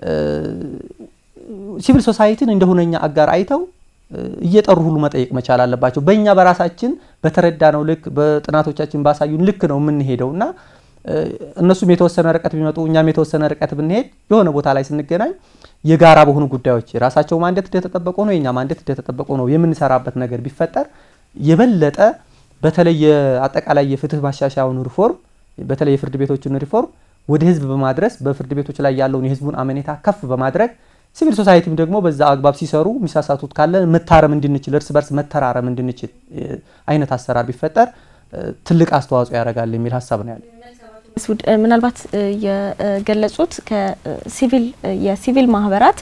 ሲቪል ሶሳይቲን እንደሆነኛ አጋር አይተው እየጠሩ ሁሉ መጠየቅ መቻል አለባቸው። በእኛ በራሳችን በተረዳነው ልክ በጥናቶቻችን ባሳዩን ልክ ነው የምንሄደው እና እነሱም የተወሰነ ርቀት ቢመጡ እኛም የተወሰነ ርቀት ብንሄድ የሆነ ቦታ ላይ ስንገናኝ የጋራ በሆኑ ጉዳዮች የራሳቸው ማንዴት እንደተጠበቀ ነው፣ የእኛ ማንዴት እንደተጠበቀ ነው የምንሰራበት ነገር ቢፈጠር የበለጠ በተለይ አጠቃላይ የፍትህ ማሻሻያውን ሪፎርም በተለይ የፍርድ ቤቶችን ሪፎርም ወደ ህዝብ በማድረስ በፍርድ ቤቶች ላይ ያለውን የህዝቡን አመኔታ ከፍ በማድረግ ሲቪል ሶሳይቲም ደግሞ በዛ አግባብ ሲሰሩ የሚሳሳቱት ካለ መታረም እንድንችል እርስ በርስ መተራረም እንድንችል አይነት አሰራር ቢፈጠር ትልቅ አስተዋጽኦ ያደርጋል የሚል ሀሳብ ነው ያለ። ምናልባት የገለጹት ከሲቪል የሲቪል ማህበራት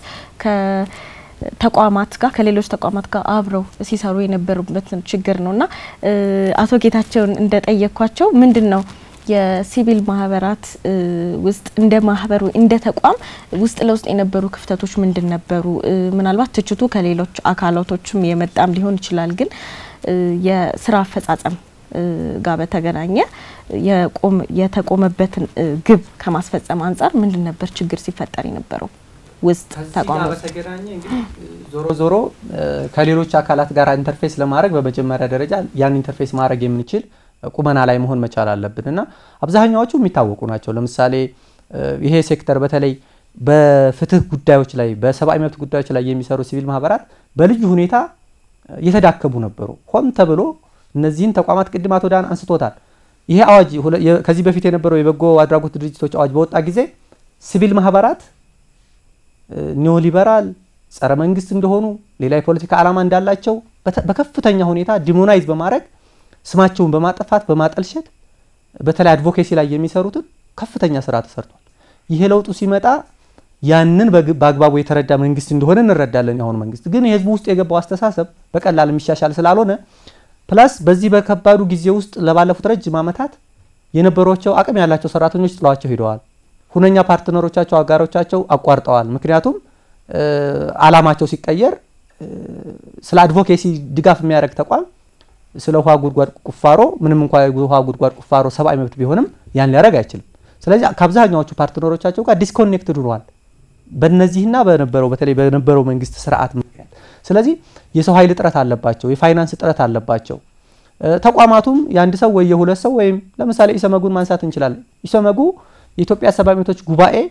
ከተቋማት ጋር ከሌሎች ተቋማት ጋር አብረው ሲሰሩ የነበሩበትን ችግር ነው እና አቶ ጌታቸውን እንደጠየኳቸው ምንድን ነው የሲቪል ማህበራት ውስጥ እንደ ማህበር እንደ ተቋም ውስጥ ለውስጥ የነበሩ ክፍተቶች ምንድን ነበሩ? ምናልባት ትችቱ ከሌሎች አካላቶችም የመጣም ሊሆን ይችላል። ግን የስራ አፈጻጸም ጋር በተገናኘ የተቆመበትን ግብ ከማስፈጸም አንጻር ምንድን ነበር ችግር ሲፈጠር የነበረው ውስጥ ተቋም በተገናኘ እንግዲህ ዞሮ ዞሮ ከሌሎች አካላት ጋር ኢንተርፌስ ለማድረግ በመጀመሪያ ደረጃ ያን ኢንተርፌስ ማድረግ የምንችል ቁመና ላይ መሆን መቻል አለብን እና አብዛኛዎቹ የሚታወቁ ናቸው። ለምሳሌ ይሄ ሴክተር በተለይ በፍትህ ጉዳዮች ላይ በሰብአዊ መብት ጉዳዮች ላይ የሚሰሩ ሲቪል ማህበራት በልዩ ሁኔታ የተዳከሙ ነበሩ። ሆን ተብሎ እነዚህን ተቋማት ቅድም አቶ ዳን አንስቶታል። ይሄ አዋጅ ከዚህ በፊት የነበረው የበጎ አድራጎት ድርጅቶች አዋጅ በወጣ ጊዜ ሲቪል ማህበራት ኒዮሊበራል ጸረ መንግስት እንደሆኑ ሌላ የፖለቲካ ዓላማ እንዳላቸው በከፍተኛ ሁኔታ ዲሞናይዝ በማድረግ ስማቸውን በማጠፋት በማጠልሸት በተለይ አድቮኬሲ ላይ የሚሰሩትን ከፍተኛ ስራ ተሰርቷል። ይሄ ለውጡ ሲመጣ ያንን በአግባቡ የተረዳ መንግስት እንደሆነ እንረዳለን። የአሁኑ መንግስት ግን የህዝቡ ውስጥ የገባው አስተሳሰብ በቀላል የሚሻሻል ስላልሆነ ፕላስ በዚህ በከባዱ ጊዜ ውስጥ ለባለፉት ረጅም ዓመታት የነበሯቸው አቅም ያላቸው ሰራተኞች ጥለዋቸው ሄደዋል። ሁነኛ ፓርትነሮቻቸው፣ አጋሮቻቸው አቋርጠዋል። ምክንያቱም አላማቸው ሲቀየር ስለ አድቮኬሲ ድጋፍ የሚያደርግ ተቋም ስለ ውሃ ጉድጓድ ቁፋሮ ምንም እንኳ የውሃ ጉድጓድ ቁፋሮ ሰብአዊ መብት ቢሆንም ያን ሊያደርግ አይችልም። ስለዚህ ከአብዛኛዎቹ ፓርትነሮቻቸው ጋር ዲስኮኔክትድ ሆነዋል በእነዚህና በነበረው በተለይ በነበረው መንግስት ስርዓት ምክንያት። ስለዚህ የሰው ኃይል እጥረት አለባቸው፣ የፋይናንስ እጥረት አለባቸው። ተቋማቱም የአንድ ሰው ወይ የሁለት ሰው ወይም ለምሳሌ ኢሰመጉን ማንሳት እንችላለን። ኢሰመጉ የኢትዮጵያ ሰብአዊ መብቶች ጉባኤ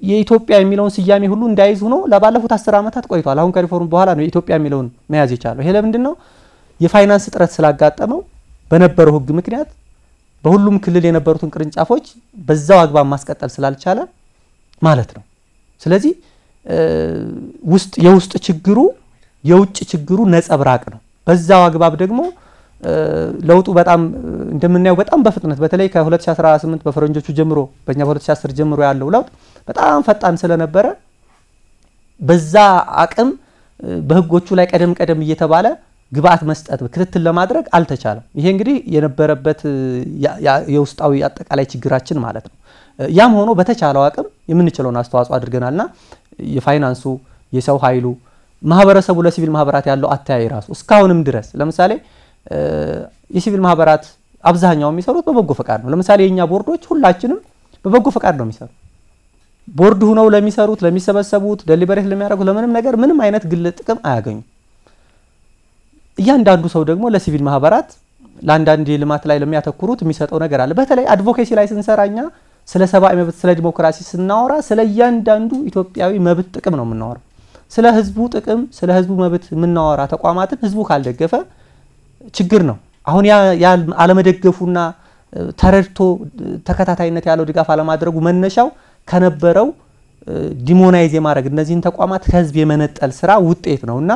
የኢትዮጵያ የሚለውን ስያሜ ሁሉ እንዳይዝ ሆኖ ለባለፉት አስር ዓመታት ቆይቷል። አሁን ከሪፎርም በኋላ ነው የኢትዮጵያ የሚለውን መያዝ የቻለው። ይሄ ለምንድን ነው? የፋይናንስ እጥረት ስላጋጠመው በነበረው ሕግ ምክንያት በሁሉም ክልል የነበሩትን ቅርንጫፎች በዛው አግባብ ማስቀጠል ስላልቻለ ማለት ነው። ስለዚህ ውስጥ የውስጥ ችግሩ የውጭ ችግሩ ነጸብራቅ ነው። በዛው አግባብ ደግሞ ለውጡ በጣም እንደምናየው በጣም በፍጥነት በተለይ ከ2018 በፈረንጆቹ ጀምሮ በእኛ በ2010 ጀምሮ ያለው ለውጥ በጣም ፈጣን ስለነበረ በዛ አቅም በህጎቹ ላይ ቀደም ቀደም እየተባለ ግብአት መስጠት ክትትል ለማድረግ አልተቻለም። ይሄ እንግዲህ የነበረበት የውስጣዊ አጠቃላይ ችግራችን ማለት ነው። ያም ሆኖ በተቻለው አቅም የምንችለውን አስተዋጽኦ አድርገናልና የፋይናንሱ፣ የሰው ኃይሉ፣ ማህበረሰቡ ለሲቪል ማህበራት ያለው አተያይ ራሱ እስካሁንም ድረስ ለምሳሌ የሲቪል ማህበራት አብዛኛው የሚሰሩት በበጎ ፈቃድ ነው። ለምሳሌ የእኛ ቦርዶች ሁላችንም በበጎ ፈቃድ ነው የሚሰሩ ቦርድ ሁነው ለሚሰሩት ለሚሰበሰቡት ደሊበሬት ለሚያደርጉት ለምንም ነገር ምንም አይነት ግል ጥቅም አያገኙም። እያንዳንዱ ሰው ደግሞ ለሲቪል ማህበራት ለአንዳንድ የልማት ላይ ለሚያተኩሩት የሚሰጠው ነገር አለ። በተለይ አድቮኬሲ ላይ ስንሰራ እኛ ስለ ሰብአዊ መብት፣ ስለ ዲሞክራሲ ስናወራ ስለ እያንዳንዱ ኢትዮጵያዊ መብት ጥቅም ነው የምናወራው። ስለ ህዝቡ ጥቅም፣ ስለ ህዝቡ መብት የምናወራ ተቋማትን ህዝቡ ካልደገፈ ችግር ነው። አሁን ያ አለመደገፉና ተረድቶ ተከታታይነት ያለው ድጋፍ አለማድረጉ መነሻው ከነበረው ዲሞናይዝ የማድረግ እነዚህን ተቋማት ከህዝብ የመነጠል ስራ ውጤት ነው እና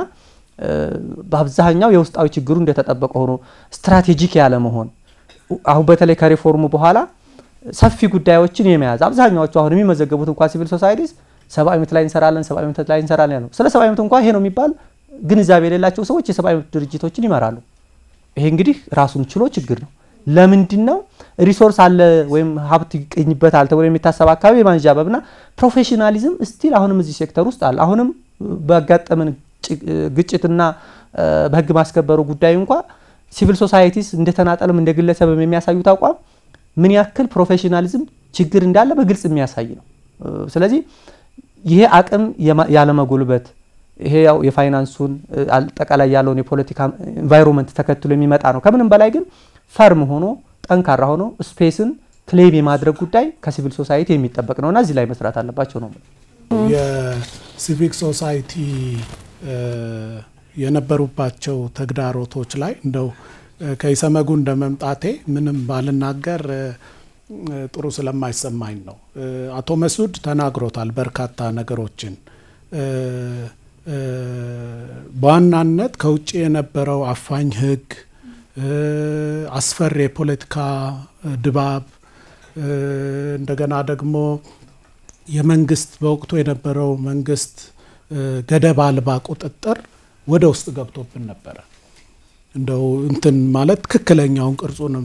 በአብዛኛው የውስጣዊ ችግሩ እንደተጠበቀ ሆኖ ስትራቴጂክ ያለ መሆን አሁን በተለይ ከሪፎርሙ በኋላ ሰፊ ጉዳዮችን የመያዝ አብዛኛዎቹ አሁን የሚመዘገቡት እንኳ ሲቪል ሶሳይቲስ ሰብአዊ መብት ላይ እንሰራለን፣ ሰብአዊ መብት ላይ እንሰራለን ያለው ስለ ሰብአዊ መብት እንኳ ይሄ ነው የሚባል ግንዛቤ የሌላቸው ሰዎች የሰብአዊ መብት ድርጅቶችን ይመራሉ። ይሄ እንግዲህ ራሱን ችሎ ችግር ነው። ለምንድን ነው ሪሶርስ አለ ወይም ሀብት ይገኝበታል ተብሎ የሚታሰብ አካባቢ የማንዣበብና ፕሮፌሽናሊዝም ስቲል አሁንም እዚህ ሴክተር ውስጥ አለ። አሁንም በጋጠመን ግጭትና በህግ ማስከበሩ ጉዳይ እንኳ ሲቪል ሶሳይቲስ እንደ ተናጠልም እንደ ግለሰብም የሚያሳዩት አቋም ምን ያክል ፕሮፌሽናሊዝም ችግር እንዳለ በግልጽ የሚያሳይ ነው። ስለዚህ ይሄ አቅም ያለመጎልበት ይሄ ያው የፋይናንሱን አጠቃላይ ያለውን የፖለቲካ ኤንቫይሮንመንት ተከትሎ የሚመጣ ነው። ከምንም በላይ ግን ፈርም ሆኖ ጠንካራ ሆኖ ስፔስን ክሌም የማድረግ ጉዳይ ከሲቪል ሶሳይቲ የሚጠበቅ ነውና እዚህ ላይ መስራት አለባቸው ነው። የሲቪክ ሶሳይቲ የነበሩባቸው ተግዳሮቶች ላይ እንደው ከኢሰመጉ እንደ መምጣቴ ምንም ባልናገር ጥሩ ስለማይሰማኝ ነው። አቶ መስዑድ ተናግሮታል በርካታ ነገሮችን። በዋናነት ከውጭ የነበረው አፋኝ ህግ፣ አስፈሪ የፖለቲካ ድባብ፣ እንደገና ደግሞ የመንግስት በወቅቱ የነበረው መንግስት ገደብ አልባ ቁጥጥር ወደ ውስጥ ገብቶብን ነበረ። እንደው እንትን ማለት ትክክለኛውን ቅርጹንም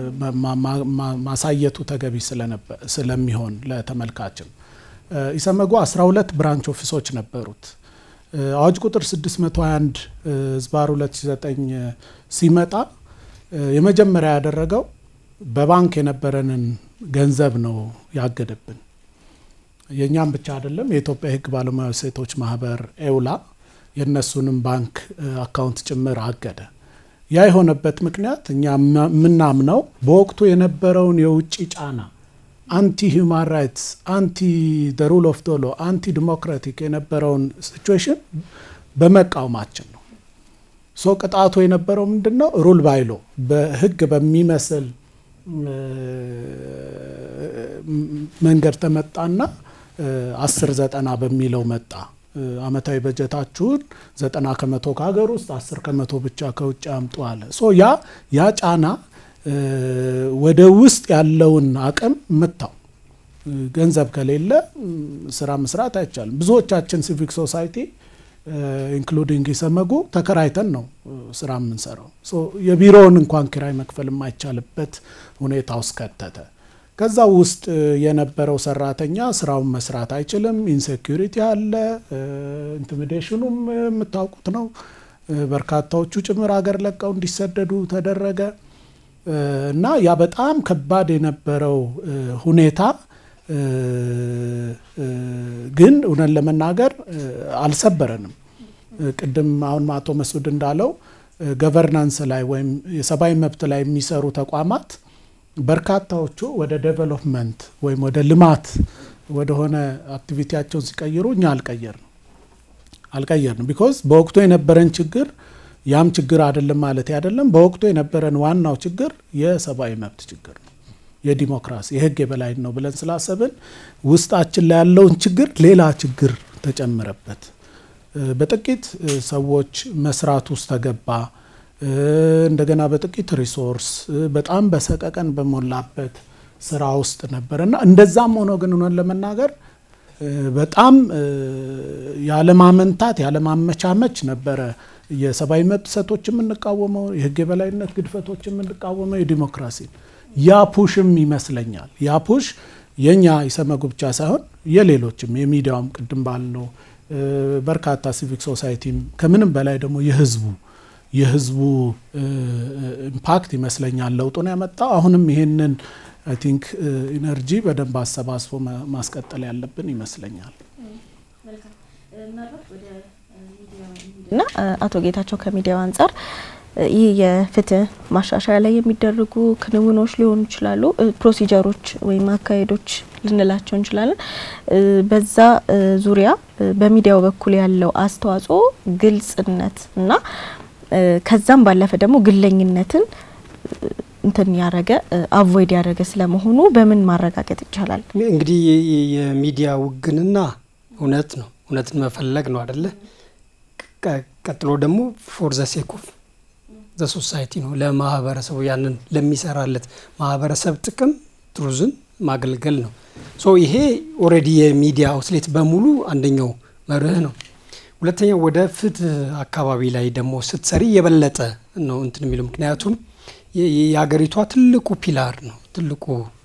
ማሳየቱ ተገቢ ስለሚሆን ለተመልካችም ኢሰመጉ 12 ብራንች ኦፊሶች ነበሩት። አዋጅ ቁጥር 621 ዝባር 2009 ሲመጣ የመጀመሪያ ያደረገው በባንክ የነበረንን ገንዘብ ነው ያገደብን። የእኛም ብቻ አይደለም፣ የኢትዮጵያ የህግ ባለሙያ ሴቶች ማህበር ኤውላ የእነሱንም ባንክ አካውንት ጭምር አገደ። ያ የሆነበት ምክንያት እኛ የምናምነው በወቅቱ የነበረውን የውጭ ጫና አንቲ ሂውማን ራይትስ፣ አንቲ ደ ሩል ኦፍ ዶሎ፣ አንቲ ዲሞክራቲክ የነበረውን ሲቹዌሽን በመቃወማችን ነው። ሶ ቅጣቱ የነበረው ምንድን ነው? ሩል ባይሎ በህግ በሚመስል መንገድ ተመጣና አስር ዘጠና በሚለው መጣ። አመታዊ በጀታችሁን ዘጠና ከመቶ ከሀገር ውስጥ አስር ከመቶ ብቻ ከውጭ አምጡ አለ። ሶ ያ ያ ጫና ወደ ውስጥ ያለውን አቅም መታው። ገንዘብ ከሌለ ስራ መስራት አይቻልም። ብዙዎቻችን ሲቪክ ሶሳይቲ ኢንክሉዲንግ ኢሰመጉ ተከራይተን ነው ስራ የምንሰራው። የቢሮውን እንኳን ኪራይ መክፈል የማይቻልበት ሁኔታ ውስጥ ከተተ። ከዛ ውስጥ የነበረው ሰራተኛ ስራውን መስራት አይችልም። ኢንሴኪሪቲ አለ። ኢንቲሚዴሽኑም የምታውቁት ነው። በርካታዎቹ ጭምር ሀገር ለቀው እንዲሰደዱ ተደረገ እና ያ በጣም ከባድ የነበረው ሁኔታ ግን እውነት ለመናገር አልሰበረንም። ቅድም አሁን አቶ መስዑድ እንዳለው ገቨርናንስ ላይ ወይም የሰብአዊ መብት ላይ የሚሰሩ ተቋማት በርካታዎቹ ወደ ዴቨሎፕመንት ወይም ወደ ልማት ወደሆነ አክቲቪቲያቸውን ሲቀይሩ እኛ አልቀየርንም አልቀየርንም ቢኮዝ በወቅቱ የነበረን ችግር ያም ችግር አይደለም ማለት አይደለም። በወቅቱ የነበረን ዋናው ችግር የሰብአዊ መብት ችግር ነው፣ የዲሞክራሲ የህግ የበላይ ነው ብለን ስላሰብን ውስጣችን ላይ ያለውን ችግር ሌላ ችግር ተጨመረበት። በጥቂት ሰዎች መስራት ውስጥ ተገባ። እንደገና በጥቂት ሪሶርስ በጣም በሰቀቀን በሞላበት ስራ ውስጥ ነበር እና እንደዛም ሆኖ ግን ሆነን ለመናገር በጣም ያለማመንታት ያለማመቻመች ነበረ የሰብአዊ መብት ጥሰቶች የምንቃወመው የህግ የበላይነት ግድፈቶች የምንቃወመው የዲሞክራሲ ያ ፑሽም ይመስለኛል። ያ ፑሽ የእኛ ኢሰመጉ ብቻ ሳይሆን የሌሎችም የሚዲያውም ቅድም ባልነው በርካታ ሲቪክ ሶሳይቲም ከምንም በላይ ደግሞ የህዝቡ የህዝቡ ኢምፓክት ይመስለኛል ለውጡን ያመጣው። አሁንም ይሄንን አይ ቲንክ ኢነርጂ በደንብ አሰባስቦ ማስቀጠል ያለብን ይመስለኛል። እና አቶ ጌታቸው ከሚዲያው አንጻር ይህ የፍትህ ማሻሻያ ላይ የሚደረጉ ክንውኖች ሊሆኑ ይችላሉ፣ ፕሮሲጀሮች ወይም አካሄዶች ልንላቸው እንችላለን። በዛ ዙሪያ በሚዲያው በኩል ያለው አስተዋጽኦ ግልጽነት እና ከዛም ባለፈ ደግሞ ግለኝነትን እንትን ያደረገ አቮይድ ያደረገ ስለመሆኑ በምን ማረጋገጥ ይቻላል? እንግዲህ የሚዲያ ውግንና እውነት ነው፣ እውነትን መፈለግ ነው አደለ? ቀጥሎ ደግሞ ፎር ዘ ሴክ ኦፍ ዘ ሶሳይቲ ነው፣ ለማህበረሰቡ ያንን ለሚሰራለት ማህበረሰብ ጥቅም ትሩዝን ማገልገል ነው። ሶ ይሄ ኦልሬዲ የሚዲያ አውትሌት በሙሉ አንደኛው መርህ ነው። ሁለተኛው ወደ ፍትህ አካባቢ ላይ ደግሞ ስትሰሪ የበለጠ ነው እንትን የሚለው ምክንያቱም የሀገሪቷ ትልቁ ፒላር ነው ትልቁ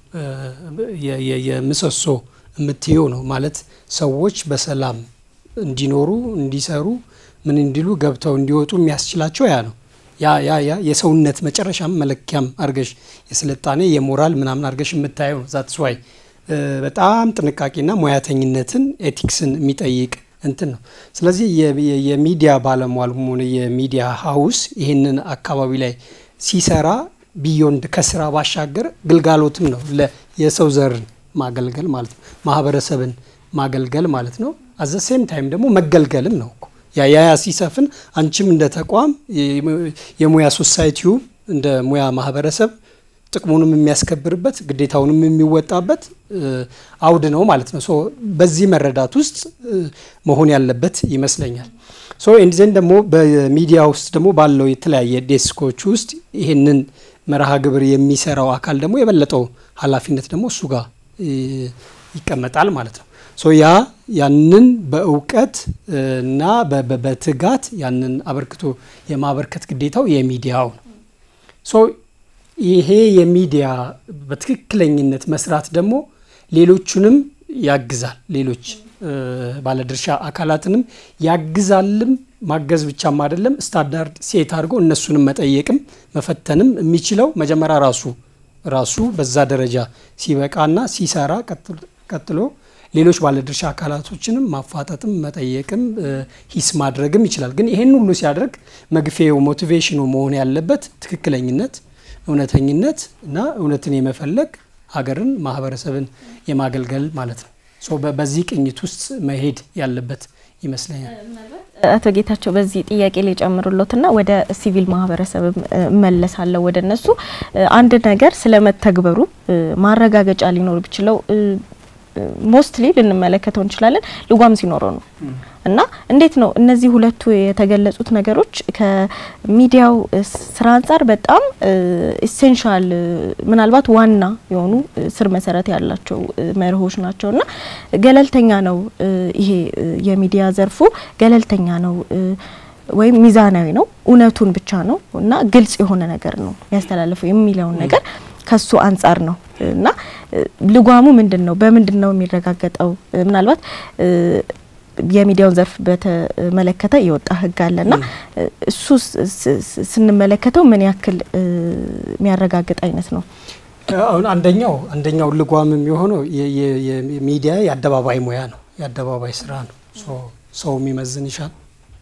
የምሰሶ የምትየው ነው ማለት ሰዎች በሰላም እንዲኖሩ እንዲሰሩ ምን እንዲሉ ገብተው እንዲወጡ የሚያስችላቸው ያ ነው። ያ ያ ያ የሰውነት መጨረሻም መለኪያም አርገሽ የስልጣኔ የሞራል ምናምን አርገሽ የምታየው ነው። ዛትስ ዋይ በጣም ጥንቃቄና ሙያተኝነትን ኤቲክስን የሚጠይቅ እንትን ነው። ስለዚህ የሚዲያ ባለሟል ሆነ የሚዲያ ሀውስ ይህንን አካባቢ ላይ ሲሰራ ቢዮንድ ከስራ ባሻገር ግልጋሎትም ነው የሰው ዘርን ማገልገል ማለት ነው። ማህበረሰብን ማገልገል ማለት ነው። አዘ ሴም ታይም ደግሞ መገልገልም ነው እኮ ያ ያ ሲሰፍን አንቺም እንደ ተቋም የሙያ ሶሳይቲው እንደ ሙያ ማህበረሰብ ጥቅሙንም የሚያስከብርበት ግዴታውንም የሚወጣበት አውድ ነው ማለት ነው። ሶ በዚህ መረዳት ውስጥ መሆን ያለበት ይመስለኛል። ሶ ኤንዲዘን ደግሞ በሚዲያ ውስጥ ደግሞ ባለው የተለያየ ዴስኮች ውስጥ ይህንን መርሃ ግብር የሚሰራው አካል ደግሞ የበለጠው ኃላፊነት ደግሞ እሱ ጋር ይቀመጣል ማለት ነው። ሶ ያ ያንን በእውቀት እና በትጋት ያንን አበርክቶ የማበርከት ግዴታው የሚዲያው ነው። ሶ ይሄ የሚዲያ በትክክለኝነት መስራት ደግሞ ሌሎቹንም ያግዛል። ሌሎች ባለድርሻ አካላትንም ያግዛልም። ማገዝ ብቻም አይደለም፣ ስታንዳርድ ሴት አድርጎ እነሱንም መጠየቅም መፈተንም የሚችለው መጀመሪያ ራሱ ራሱ በዛ ደረጃ ሲበቃና ሲሰራ ቀጥሎ ሌሎች ባለድርሻ አካላቶችንም ማፋጠጥም መጠየቅም ሂስ ማድረግም ይችላል። ግን ይሄን ሁሉ ሲያደርግ መግፌው ሞቲቬሽኑ መሆን ያለበት ትክክለኝነት፣ እውነተኝነት እና እውነትን የመፈለግ ሀገርን፣ ማህበረሰብን የማገልገል ማለት ነው። በዚህ ቅኝት ውስጥ መሄድ ያለበት ይመስለኛል። አቶ ጌታቸው በዚህ ጥያቄ ላይ ጨምሩሎትና ወደ ሲቪል ማህበረሰብ እመለሳለሁ። ወደ እነሱ አንድ ነገር ስለመተግበሩ ማረጋገጫ ሊኖር ቢችለው ሞስትሊ ልንመለከተው እንችላለን ልጓም ሲኖረው ነው እና እንዴት ነው እነዚህ ሁለቱ የተገለጹት ነገሮች ከሚዲያው ስራ አንጻር በጣም ኢሴንሻል ምናልባት ዋና የሆኑ ስር መሰረት ያላቸው መርሆች ናቸው እና ገለልተኛ ነው ይሄ የሚዲያ ዘርፉ ገለልተኛ ነው ወይም ሚዛናዊ ነው እውነቱን ብቻ ነው እና ግልጽ የሆነ ነገር ነው የሚያስተላልፈው የሚለውን ነገር ከሱ አንጻር ነው እና ልጓሙ ምንድን ነው? በምንድን ነው የሚረጋገጠው? ምናልባት የሚዲያውን ዘርፍ በተመለከተ የወጣ ህግ አለና እሱ ስንመለከተው ምን ያክል የሚያረጋግጥ አይነት ነው? አሁን አንደኛው አንደኛው ልጓም የሚሆነው የሚዲያ የአደባባይ ሙያ ነው፣ የአደባባይ ስራ ነው። ሰውም ይመዝን ይሻል፣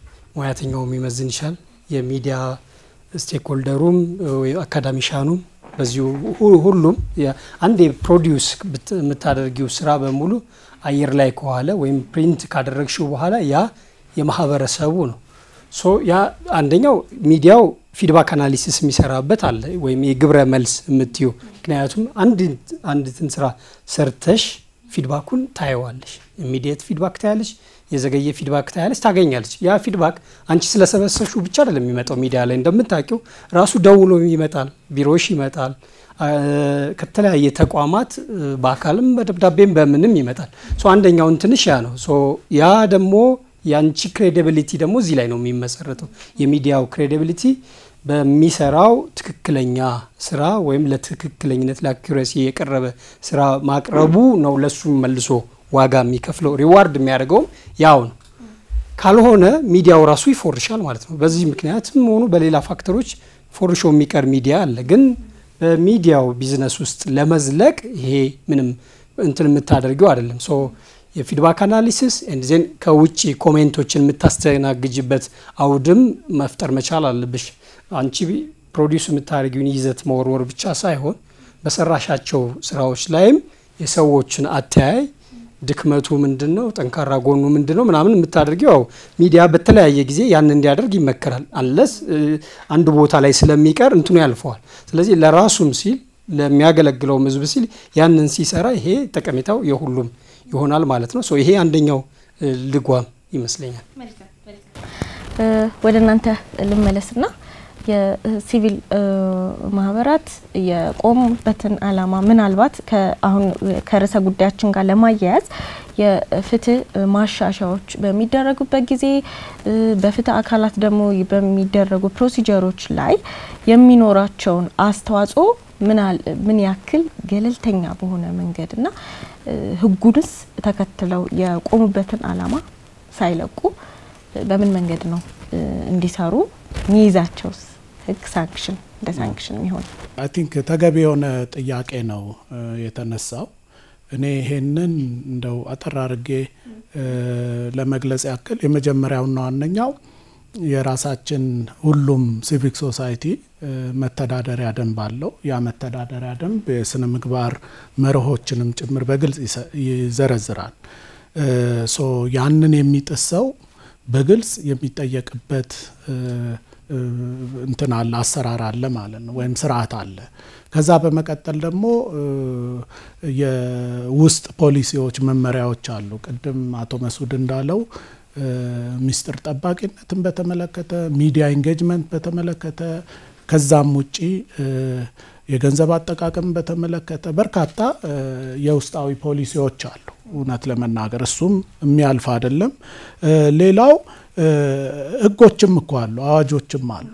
ሙያተኛውም ይመዝን ይሻል፣ የሚዲያ ስቴክሆልደሩም አካዳሚሻኑም በዚሁ ሁሉም አንድ ፕሮዲውስ የምታደርጊው ስራ በሙሉ አየር ላይ ከዋለ ወይም ፕሪንት ካደረግሽው በኋላ ያ የማህበረሰቡ ነው። ሶ ያ አንደኛው ሚዲያው ፊድባክ አናሊሲስ የሚሰራበት አለ ወይም የግብረ መልስ የምትዩ ምክንያቱም አንድትን ስራ ሰርተሽ ፊድባኩን ታየዋለሽ። ኢሚዲየት ፊድባክ ታያለሽ፣ የዘገየ ፊድባክ ታያለች፣ ታገኛለች። ያ ፊድባክ አንቺ ስለሰበሰብሽው ብቻ አይደለም የሚመጣው። ሚዲያ ላይ እንደምታውቂው ራሱ ደውሎ ይመጣል፣ ቢሮሽ ይመጣል፣ ከተለያየ ተቋማት በአካልም በደብዳቤም በምንም ይመጣል። ሶ አንደኛውን ትንሽ ያ ነው። ሶ ያ ደግሞ የአንቺ ክሬዲቢሊቲ ደግሞ እዚህ ላይ ነው የሚመሰረተው። የሚዲያው ክሬዲቢሊቲ በሚሰራው ትክክለኛ ስራ ወይም ለትክክለኝነት ለአኪሬሲ የቀረበ ስራ ማቅረቡ ነው ለሱም መልሶ ዋጋ የሚከፍለው ሪዋርድ የሚያደርገውም ያው ነው። ካልሆነ ሚዲያው ራሱ ይፎርሻል ማለት ነው። በዚህ ምክንያትም ሆኑ በሌላ ፋክተሮች ፎርሾ የሚቀር ሚዲያ አለ። ግን በሚዲያው ቢዝነስ ውስጥ ለመዝለቅ ይሄ ምንም እንትን የምታደርገው አይደለም። ሶ የፊድባክ አናሊሲስ ዜን ከውጭ ኮሜንቶችን የምታስተናግጅበት አውድም መፍጠር መቻል አለብሽ። አንቺ ፕሮዲውስ የምታደርጊውን ይዘት መወርወር ብቻ ሳይሆን በሰራሻቸው ስራዎች ላይም የሰዎችን አተያይ ድክመቱ ምንድን ነው፣ ጠንካራ ጎኑ ምንድን ነው ምናምን የምታደርጊው ያው ሚዲያ በተለያየ ጊዜ ያን እንዲያደርግ ይመከራል። አንለስ አንድ ቦታ ላይ ስለሚቀር እንትኑ ያልፈዋል። ስለዚህ ለራሱም ሲል ለሚያገለግለውም ህዝብ ሲል ያንን ሲሰራ ይሄ ጠቀሜታው የሁሉም ይሆናል ማለት ነው። ይሄ አንደኛው ልጓም ይመስለኛል። ወደ እናንተ ልመለስና የሲቪል ማህበራት የቆሙበትን አላማ ምናልባት አሁን ከርዕሰ ጉዳያችን ጋር ለማያያዝ የፍትህ ማሻሻያዎች በሚደረጉበት ጊዜ በፍትህ አካላት ደግሞ በሚደረጉ ፕሮሲጀሮች ላይ የሚኖራቸውን አስተዋጽኦ ምን ያክል ገለልተኛ በሆነ መንገድና ህጉንስ ተከትለው የቆሙበትን አላማ ሳይለቁ በምን መንገድ ነው እንዲሰሩ ሚይዛቸውስ ህግ ሳንክሽን እንደ ሳንክሽን የሚሆን አይ ቲንክ ተገቢ የሆነ ጥያቄ ነው የተነሳው። እኔ ይሄንን እንደው አጠር አድርጌ ለመግለጽ ያክል የመጀመሪያውና ዋነኛው የራሳችን ሁሉም ሲቪክ ሶሳይቲ መተዳደሪያ ደንብ አለው። ያ መተዳደሪያ ደንብ የስነ ምግባር መርሆችንም ጭምር በግልጽ ይዘረዝራል። ሶ ያንን የሚጥስ ሰው በግልጽ የሚጠየቅበት እንትን አለ፣ አሰራር አለ ማለት ነው፣ ወይም ስርዓት አለ። ከዛ በመቀጠል ደግሞ የውስጥ ፖሊሲዎች፣ መመሪያዎች አሉ። ቅድም አቶ መስዑድ እንዳለው ሚስጥር ጠባቂነትን በተመለከተ ሚዲያ ኢንጌጅመንት በተመለከተ ከዛም ውጪ የገንዘብ አጠቃቀም በተመለከተ በርካታ የውስጣዊ ፖሊሲዎች አሉ። እውነት ለመናገር እሱም የሚያልፍ አይደለም። ሌላው ህጎችም እኮ አሉ፣ አዋጆችም አሉ።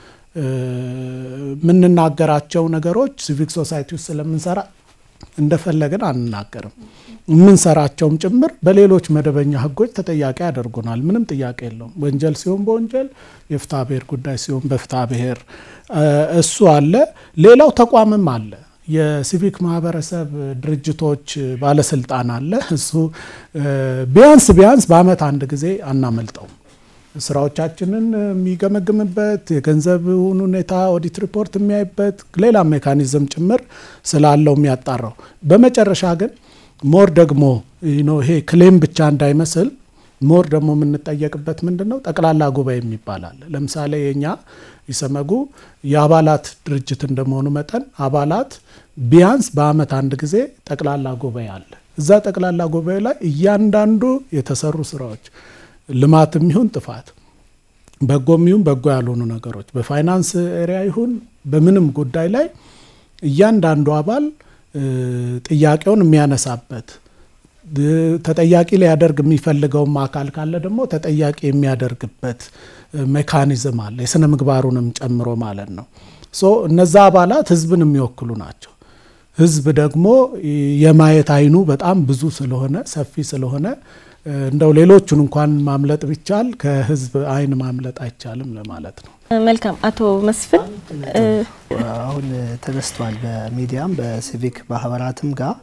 የምንናገራቸው ነገሮች ሲቪክ ሶሳይቲ ውስጥ ስለምንሰራ እንደፈለግን አንናገርም። የምንሰራቸውም ጭምር በሌሎች መደበኛ ህጎች ተጠያቂ ያደርጉናል። ምንም ጥያቄ የለውም። ወንጀል ሲሆን በወንጀል የፍትሐ ብሔር ጉዳይ ሲሆን በፍትሐ ብሔር እሱ አለ። ሌላው ተቋምም አለ። የሲቪክ ማህበረሰብ ድርጅቶች ባለስልጣን አለ። እሱ ቢያንስ ቢያንስ በአመት አንድ ጊዜ አናመልጠውም። ስራዎቻችንን የሚገመግምበት የገንዘብን ሁኔታ ኦዲት ሪፖርት የሚያይበት ሌላ ሜካኒዝም ጭምር ስላለው የሚያጣራው በመጨረሻ ግን ሞር ደግሞ ይሄ ክሌም ብቻ እንዳይመስል ሞር ደግሞ የምንጠየቅበት ምንድን ነው ጠቅላላ ጉባኤ የሚባል አለ። ለምሳሌ የኛ ኢሰመጉ የአባላት ድርጅት እንደመሆኑ መጠን አባላት ቢያንስ በአመት አንድ ጊዜ ጠቅላላ ጉባኤ አለ። እዛ ጠቅላላ ጉባኤ ላይ እያንዳንዱ የተሰሩ ስራዎች ልማትም ይሁን ጥፋት፣ በጎም ይሁን በጎ ያልሆኑ ነገሮች በፋይናንስ ኤሪያ ይሁን በምንም ጉዳይ ላይ እያንዳንዱ አባል ጥያቄውን የሚያነሳበት ተጠያቂ ሊያደርግ የሚፈልገውም አካል ካለ ደግሞ ተጠያቂ የሚያደርግበት ሜካኒዝም አለ፣ የስነ ምግባሩንም ጨምሮ ማለት ነው። ሶ እነዛ አባላት ህዝብን የሚወክሉ ናቸው። ህዝብ ደግሞ የማየት አይኑ በጣም ብዙ ስለሆነ ሰፊ ስለሆነ እንደው ሌሎቹን እንኳን ማምለጥ ቢቻል ከህዝብ አይን ማምለጥ አይቻልም ለማለት ነው። መልካም አቶ መስፍን አሁን ተነስቷል። በሚዲያም በሲቪክ ማህበራትም ጋር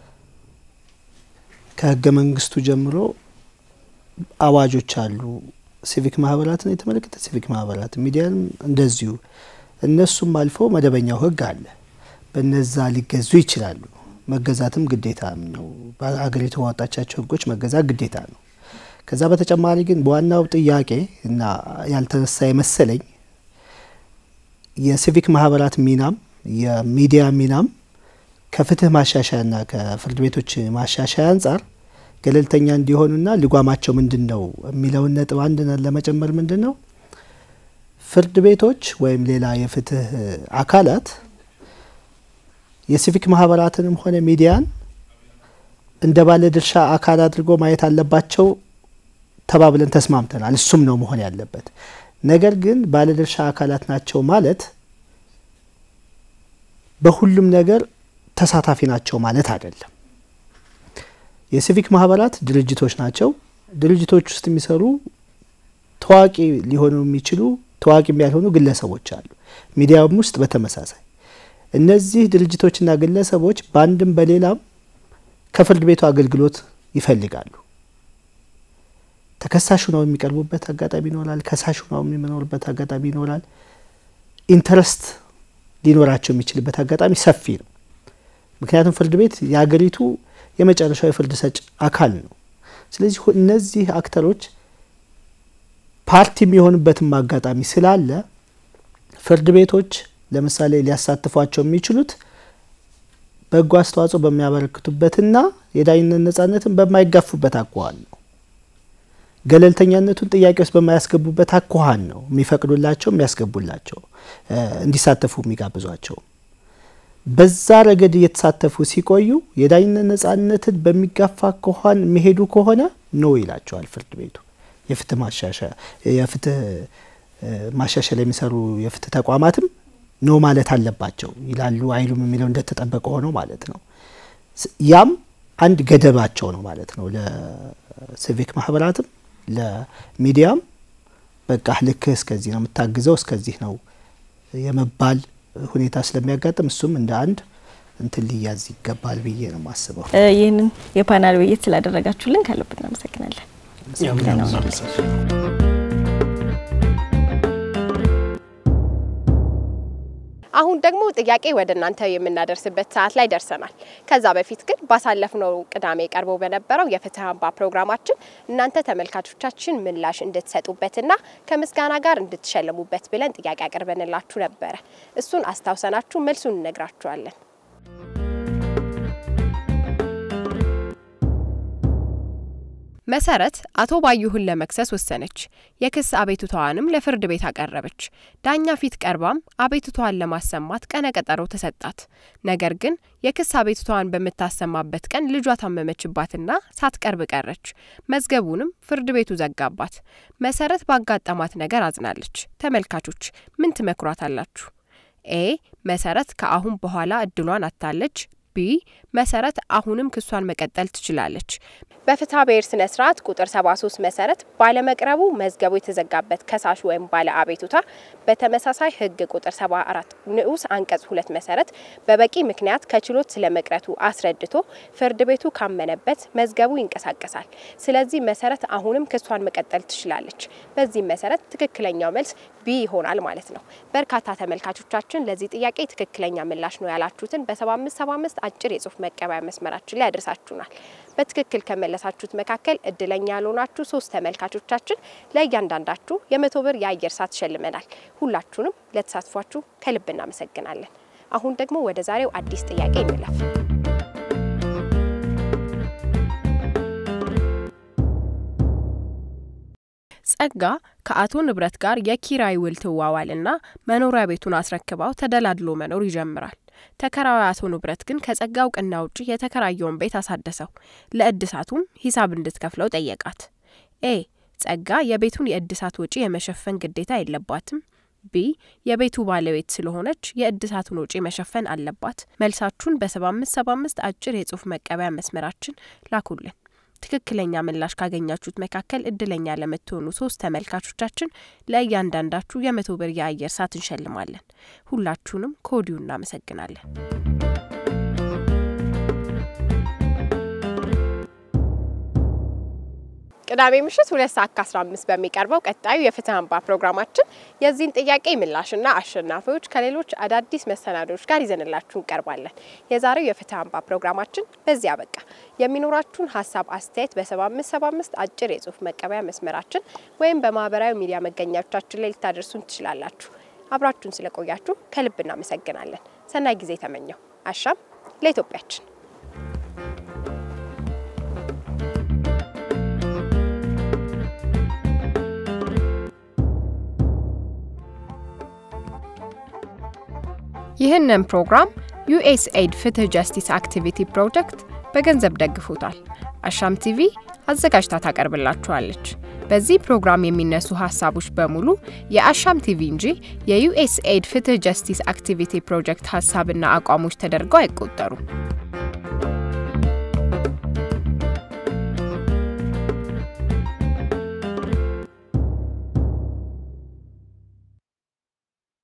ከህገ መንግስቱ ጀምሮ አዋጆች አሉ። ሲቪክ ማህበራትን የተመለከተ ሲቪክ ማህበራት ሚዲያንም እንደዚሁ እነሱም አልፎ መደበኛው ህግ አለ። በነዛ ሊገዙ ይችላሉ። መገዛትም ግዴታ ነው። በሀገሪቱ ባወጣቻቸው ህጎች መገዛት ግዴታ ነው። ከዛ በተጨማሪ ግን በዋናው ጥያቄ እና ያልተነሳ የመሰለኝ የሲቪክ ማህበራት ሚናም የሚዲያ ሚናም ከፍትህ ማሻሻያና ከፍርድ ቤቶች ማሻሻያ አንጻር ገለልተኛ እንዲሆኑና ልጓማቸው ምንድን ነው የሚለውን ነጥብ አንድ ለመጨመር ምንድን ነው ፍርድ ቤቶች ወይም ሌላ የፍትህ አካላት የሲቪክ ማህበራትንም ሆነ ሚዲያን እንደ ባለ ድርሻ አካል አድርጎ ማየት አለባቸው ተባብለን ተስማምተናል። እሱም ነው መሆን ያለበት። ነገር ግን ባለድርሻ አካላት ናቸው ማለት በሁሉም ነገር ተሳታፊ ናቸው ማለት አይደለም። የሲቪክ ማህበራት ድርጅቶች ናቸው። ድርጅቶች ውስጥ የሚሰሩ ታዋቂ ሊሆኑ የሚችሉ ታዋቂም ያልሆኑ ግለሰቦች አሉ። ሚዲያውም ውስጥ በተመሳሳይ እነዚህ ድርጅቶችና ግለሰቦች በአንድም በሌላም ከፍርድ ቤቱ አገልግሎት ይፈልጋሉ። ተከሳሹ ነው የሚቀርቡበት አጋጣሚ ይኖራል። ከሳሹ ነው የሚኖርበት አጋጣሚ ይኖራል። ኢንተረስት ሊኖራቸው የሚችልበት አጋጣሚ ሰፊ ነው። ምክንያቱም ፍርድ ቤት የሀገሪቱ የመጨረሻው የፍርድ ሰጭ አካል ነው። ስለዚህ እነዚህ አክተሮች ፓርቲ የሚሆኑበትም አጋጣሚ ስላለ ፍርድ ቤቶች ለምሳሌ ሊያሳትፏቸው የሚችሉት በጎ አስተዋጽኦ በሚያበረክቱበትና የዳኝነት ነጻነትን በማይጋፉበት አኳኋን ነው። ገለልተኛነቱን ጥያቄ ውስጥ በማያስገቡበት አኳኋን ነው የሚፈቅዱላቸው የሚያስገቡላቸው እንዲሳተፉ የሚጋብዟቸው። በዛ ረገድ እየተሳተፉ ሲቆዩ የዳኝነት ነጻነትን በሚጋፋ አኳኋን የሚሄዱ ከሆነ ኖ ይላቸዋል ፍርድ ቤቱ። የፍትህ ማሻሻያ የፍትህ ማሻሻል የሚሰሩ የፍትህ ተቋማትም ኖ ማለት አለባቸው ይላሉ አይሉም የሚለው እንደተጠበቀ ሆኖ ማለት ነው። ያም አንድ ገደባቸው ነው ማለት ነው። ለሲቪክ ማህበራትም ለሚዲያም በቃ ልክህ እስከዚህ ነው የምታግዘው እስከዚህ ነው የመባል ሁኔታ ስለሚያጋጥም እሱም እንደ አንድ እንትን ሊያዝ ይገባል ብዬ ነው የማስበው። ይህንን የፓናል ውይይት ስላደረጋችሁልን ከልብ እናመሰግናለን። አሁን ደግሞ ጥያቄ ወደ እናንተ የምናደርስበት ሰዓት ላይ ደርሰናል። ከዛ በፊት ግን ባሳለፍነው ቅዳሜ ቀርቦ በነበረው የፍትህ አምባ ፕሮግራማችን እናንተ ተመልካቾቻችን ምላሽ እንድትሰጡበትና ከምስጋና ጋር እንድትሸልሙበት ብለን ጥያቄ አቅርበንላችሁ ነበረ። እሱን አስታውሰናችሁ መልሱን እነግራችኋለን። መሰረት አቶ ባዩህን ለመክሰስ ወሰነች። የክስ አቤቱታዋንም ለፍርድ ቤት አቀረበች። ዳኛ ፊት ቀርባም አቤቱታዋን ለማሰማት ቀነ ቀጠሮ ተሰጣት። ነገር ግን የክስ አቤቱታዋን በምታሰማበት ቀን ልጇ ታመመችባትና ሳትቀርብ ቀረች። መዝገቡንም ፍርድ ቤቱ ዘጋባት። መሰረት ባጋጠማት ነገር አዝናለች። ተመልካቾች ምን ትመክሯታላችሁ? ኤ መሰረት ከአሁን በኋላ እድሏን አታለች። ቢ መሰረት አሁንም ክሷን መቀጠል ትችላለች። በፍትሐ ብሔር ስነ ስርዓት ቁጥር 73 መሰረት ባለመቅረቡ መዝገቡ የተዘጋበት ከሳሽ ወይም ባለ አቤቱታ በተመሳሳይ ሕግ ቁጥር 74 ንዑስ አንቀጽ ሁለት መሰረት በበቂ ምክንያት ከችሎት ስለመቅረቱ አስረድቶ ፍርድ ቤቱ ካመነበት መዝገቡ ይንቀሳቀሳል። ስለዚህ መሰረት አሁንም ክሷን መቀጠል ትችላለች። በዚህም መሰረት ትክክለኛው መልስ ቢ ይሆናል ማለት ነው። በርካታ ተመልካቾቻችን ለዚህ ጥያቄ ትክክለኛ ምላሽ ነው ያላችሁትን በ7575 አጭር የጽሁፍ መቀበያ መስመራችን ላይ ያደርሳችሁናል። በትክክል ከመለሳችሁት መካከል እድለኛ ያልሆናችሁ ሶስት ተመልካቾቻችን ለእያንዳንዳችሁ የመቶ ብር የአየር ሰዓት ሸልመናል። ሁላችሁንም ለተሳትፏችሁ ከልብ እናመሰግናለን። አሁን ደግሞ ወደ ዛሬው አዲስ ጥያቄ እንለፍ። ጸጋ ከአቶ ንብረት ጋር የኪራይ ውል ትዋዋልና መኖሪያ ቤቱን አስረክባው ተደላድሎ መኖር ይጀምራል። ተከራዊ አቶ ንብረት ግን ከጸጋ እውቅና ውጭ የተከራየውን ቤት አሳደሰው። ለእድሳቱም ሂሳብ እንድትከፍለው ጠየቃት። ኤ ጸጋ የቤቱን የእድሳት ወጪ የመሸፈን ግዴታ የለባትም። ቢ የቤቱ ባለቤት ስለሆነች የእድሳቱን ወጪ መሸፈን አለባት። መልሳችሁን በሰባ አምስት ሰባ አምስት አጭር የጽሁፍ መቀበያ መስመራችን ላኩልን። ትክክለኛ ምላሽ ካገኛችሁት መካከል እድለኛ ለምትሆኑ ሶስት ተመልካቾቻችን ለእያንዳንዳችሁ የመቶ ብር የአየር ሰዓት እንሸልማለን። ሁላችሁንም ከወዲሁ እናመሰግናለን። ቅዳሜ ምሽት ሁለት ሰዓት ከአስራ አምስት በሚቀርበው ቀጣዩ የፍትህ አምባ ፕሮግራማችን የዚህን ጥያቄ ምላሽና አሸናፊዎች ከሌሎች አዳዲስ መሰናዶዎች ጋር ይዘንላችሁ እንቀርባለን። የዛሬው የፍትህ አምባ ፕሮግራማችን በዚህ አበቃ። የሚኖራችሁን ሀሳብ አስተያየት በሰባ አምስት ሰባ አምስት አጭር የጽሁፍ መቀበያ መስመራችን ወይም በማህበራዊ ሚዲያ መገኛዎቻችን ላይ ልታደርሱን ትችላላችሁ። አብራችሁን ስለቆያችሁ ከልብ እናመሰግናለን። ሰናይ ጊዜ ተመኘው። አሻም ለኢትዮጵያችን። ይህንን ፕሮግራም ዩኤስኤድ ፍትህ ጀስቲስ አክቲቪቲ ፕሮጀክት በገንዘብ ደግፉታል። አሻም ቲቪ አዘጋጅታ ታቀርብላችኋለች። በዚህ ፕሮግራም የሚነሱ ሀሳቦች በሙሉ የአሻም ቲቪ እንጂ የዩኤስኤድ ፍትህ ጀስቲስ አክቲቪቲ ፕሮጀክት ሀሳብና አቋሞች ተደርገው አይቆጠሩም።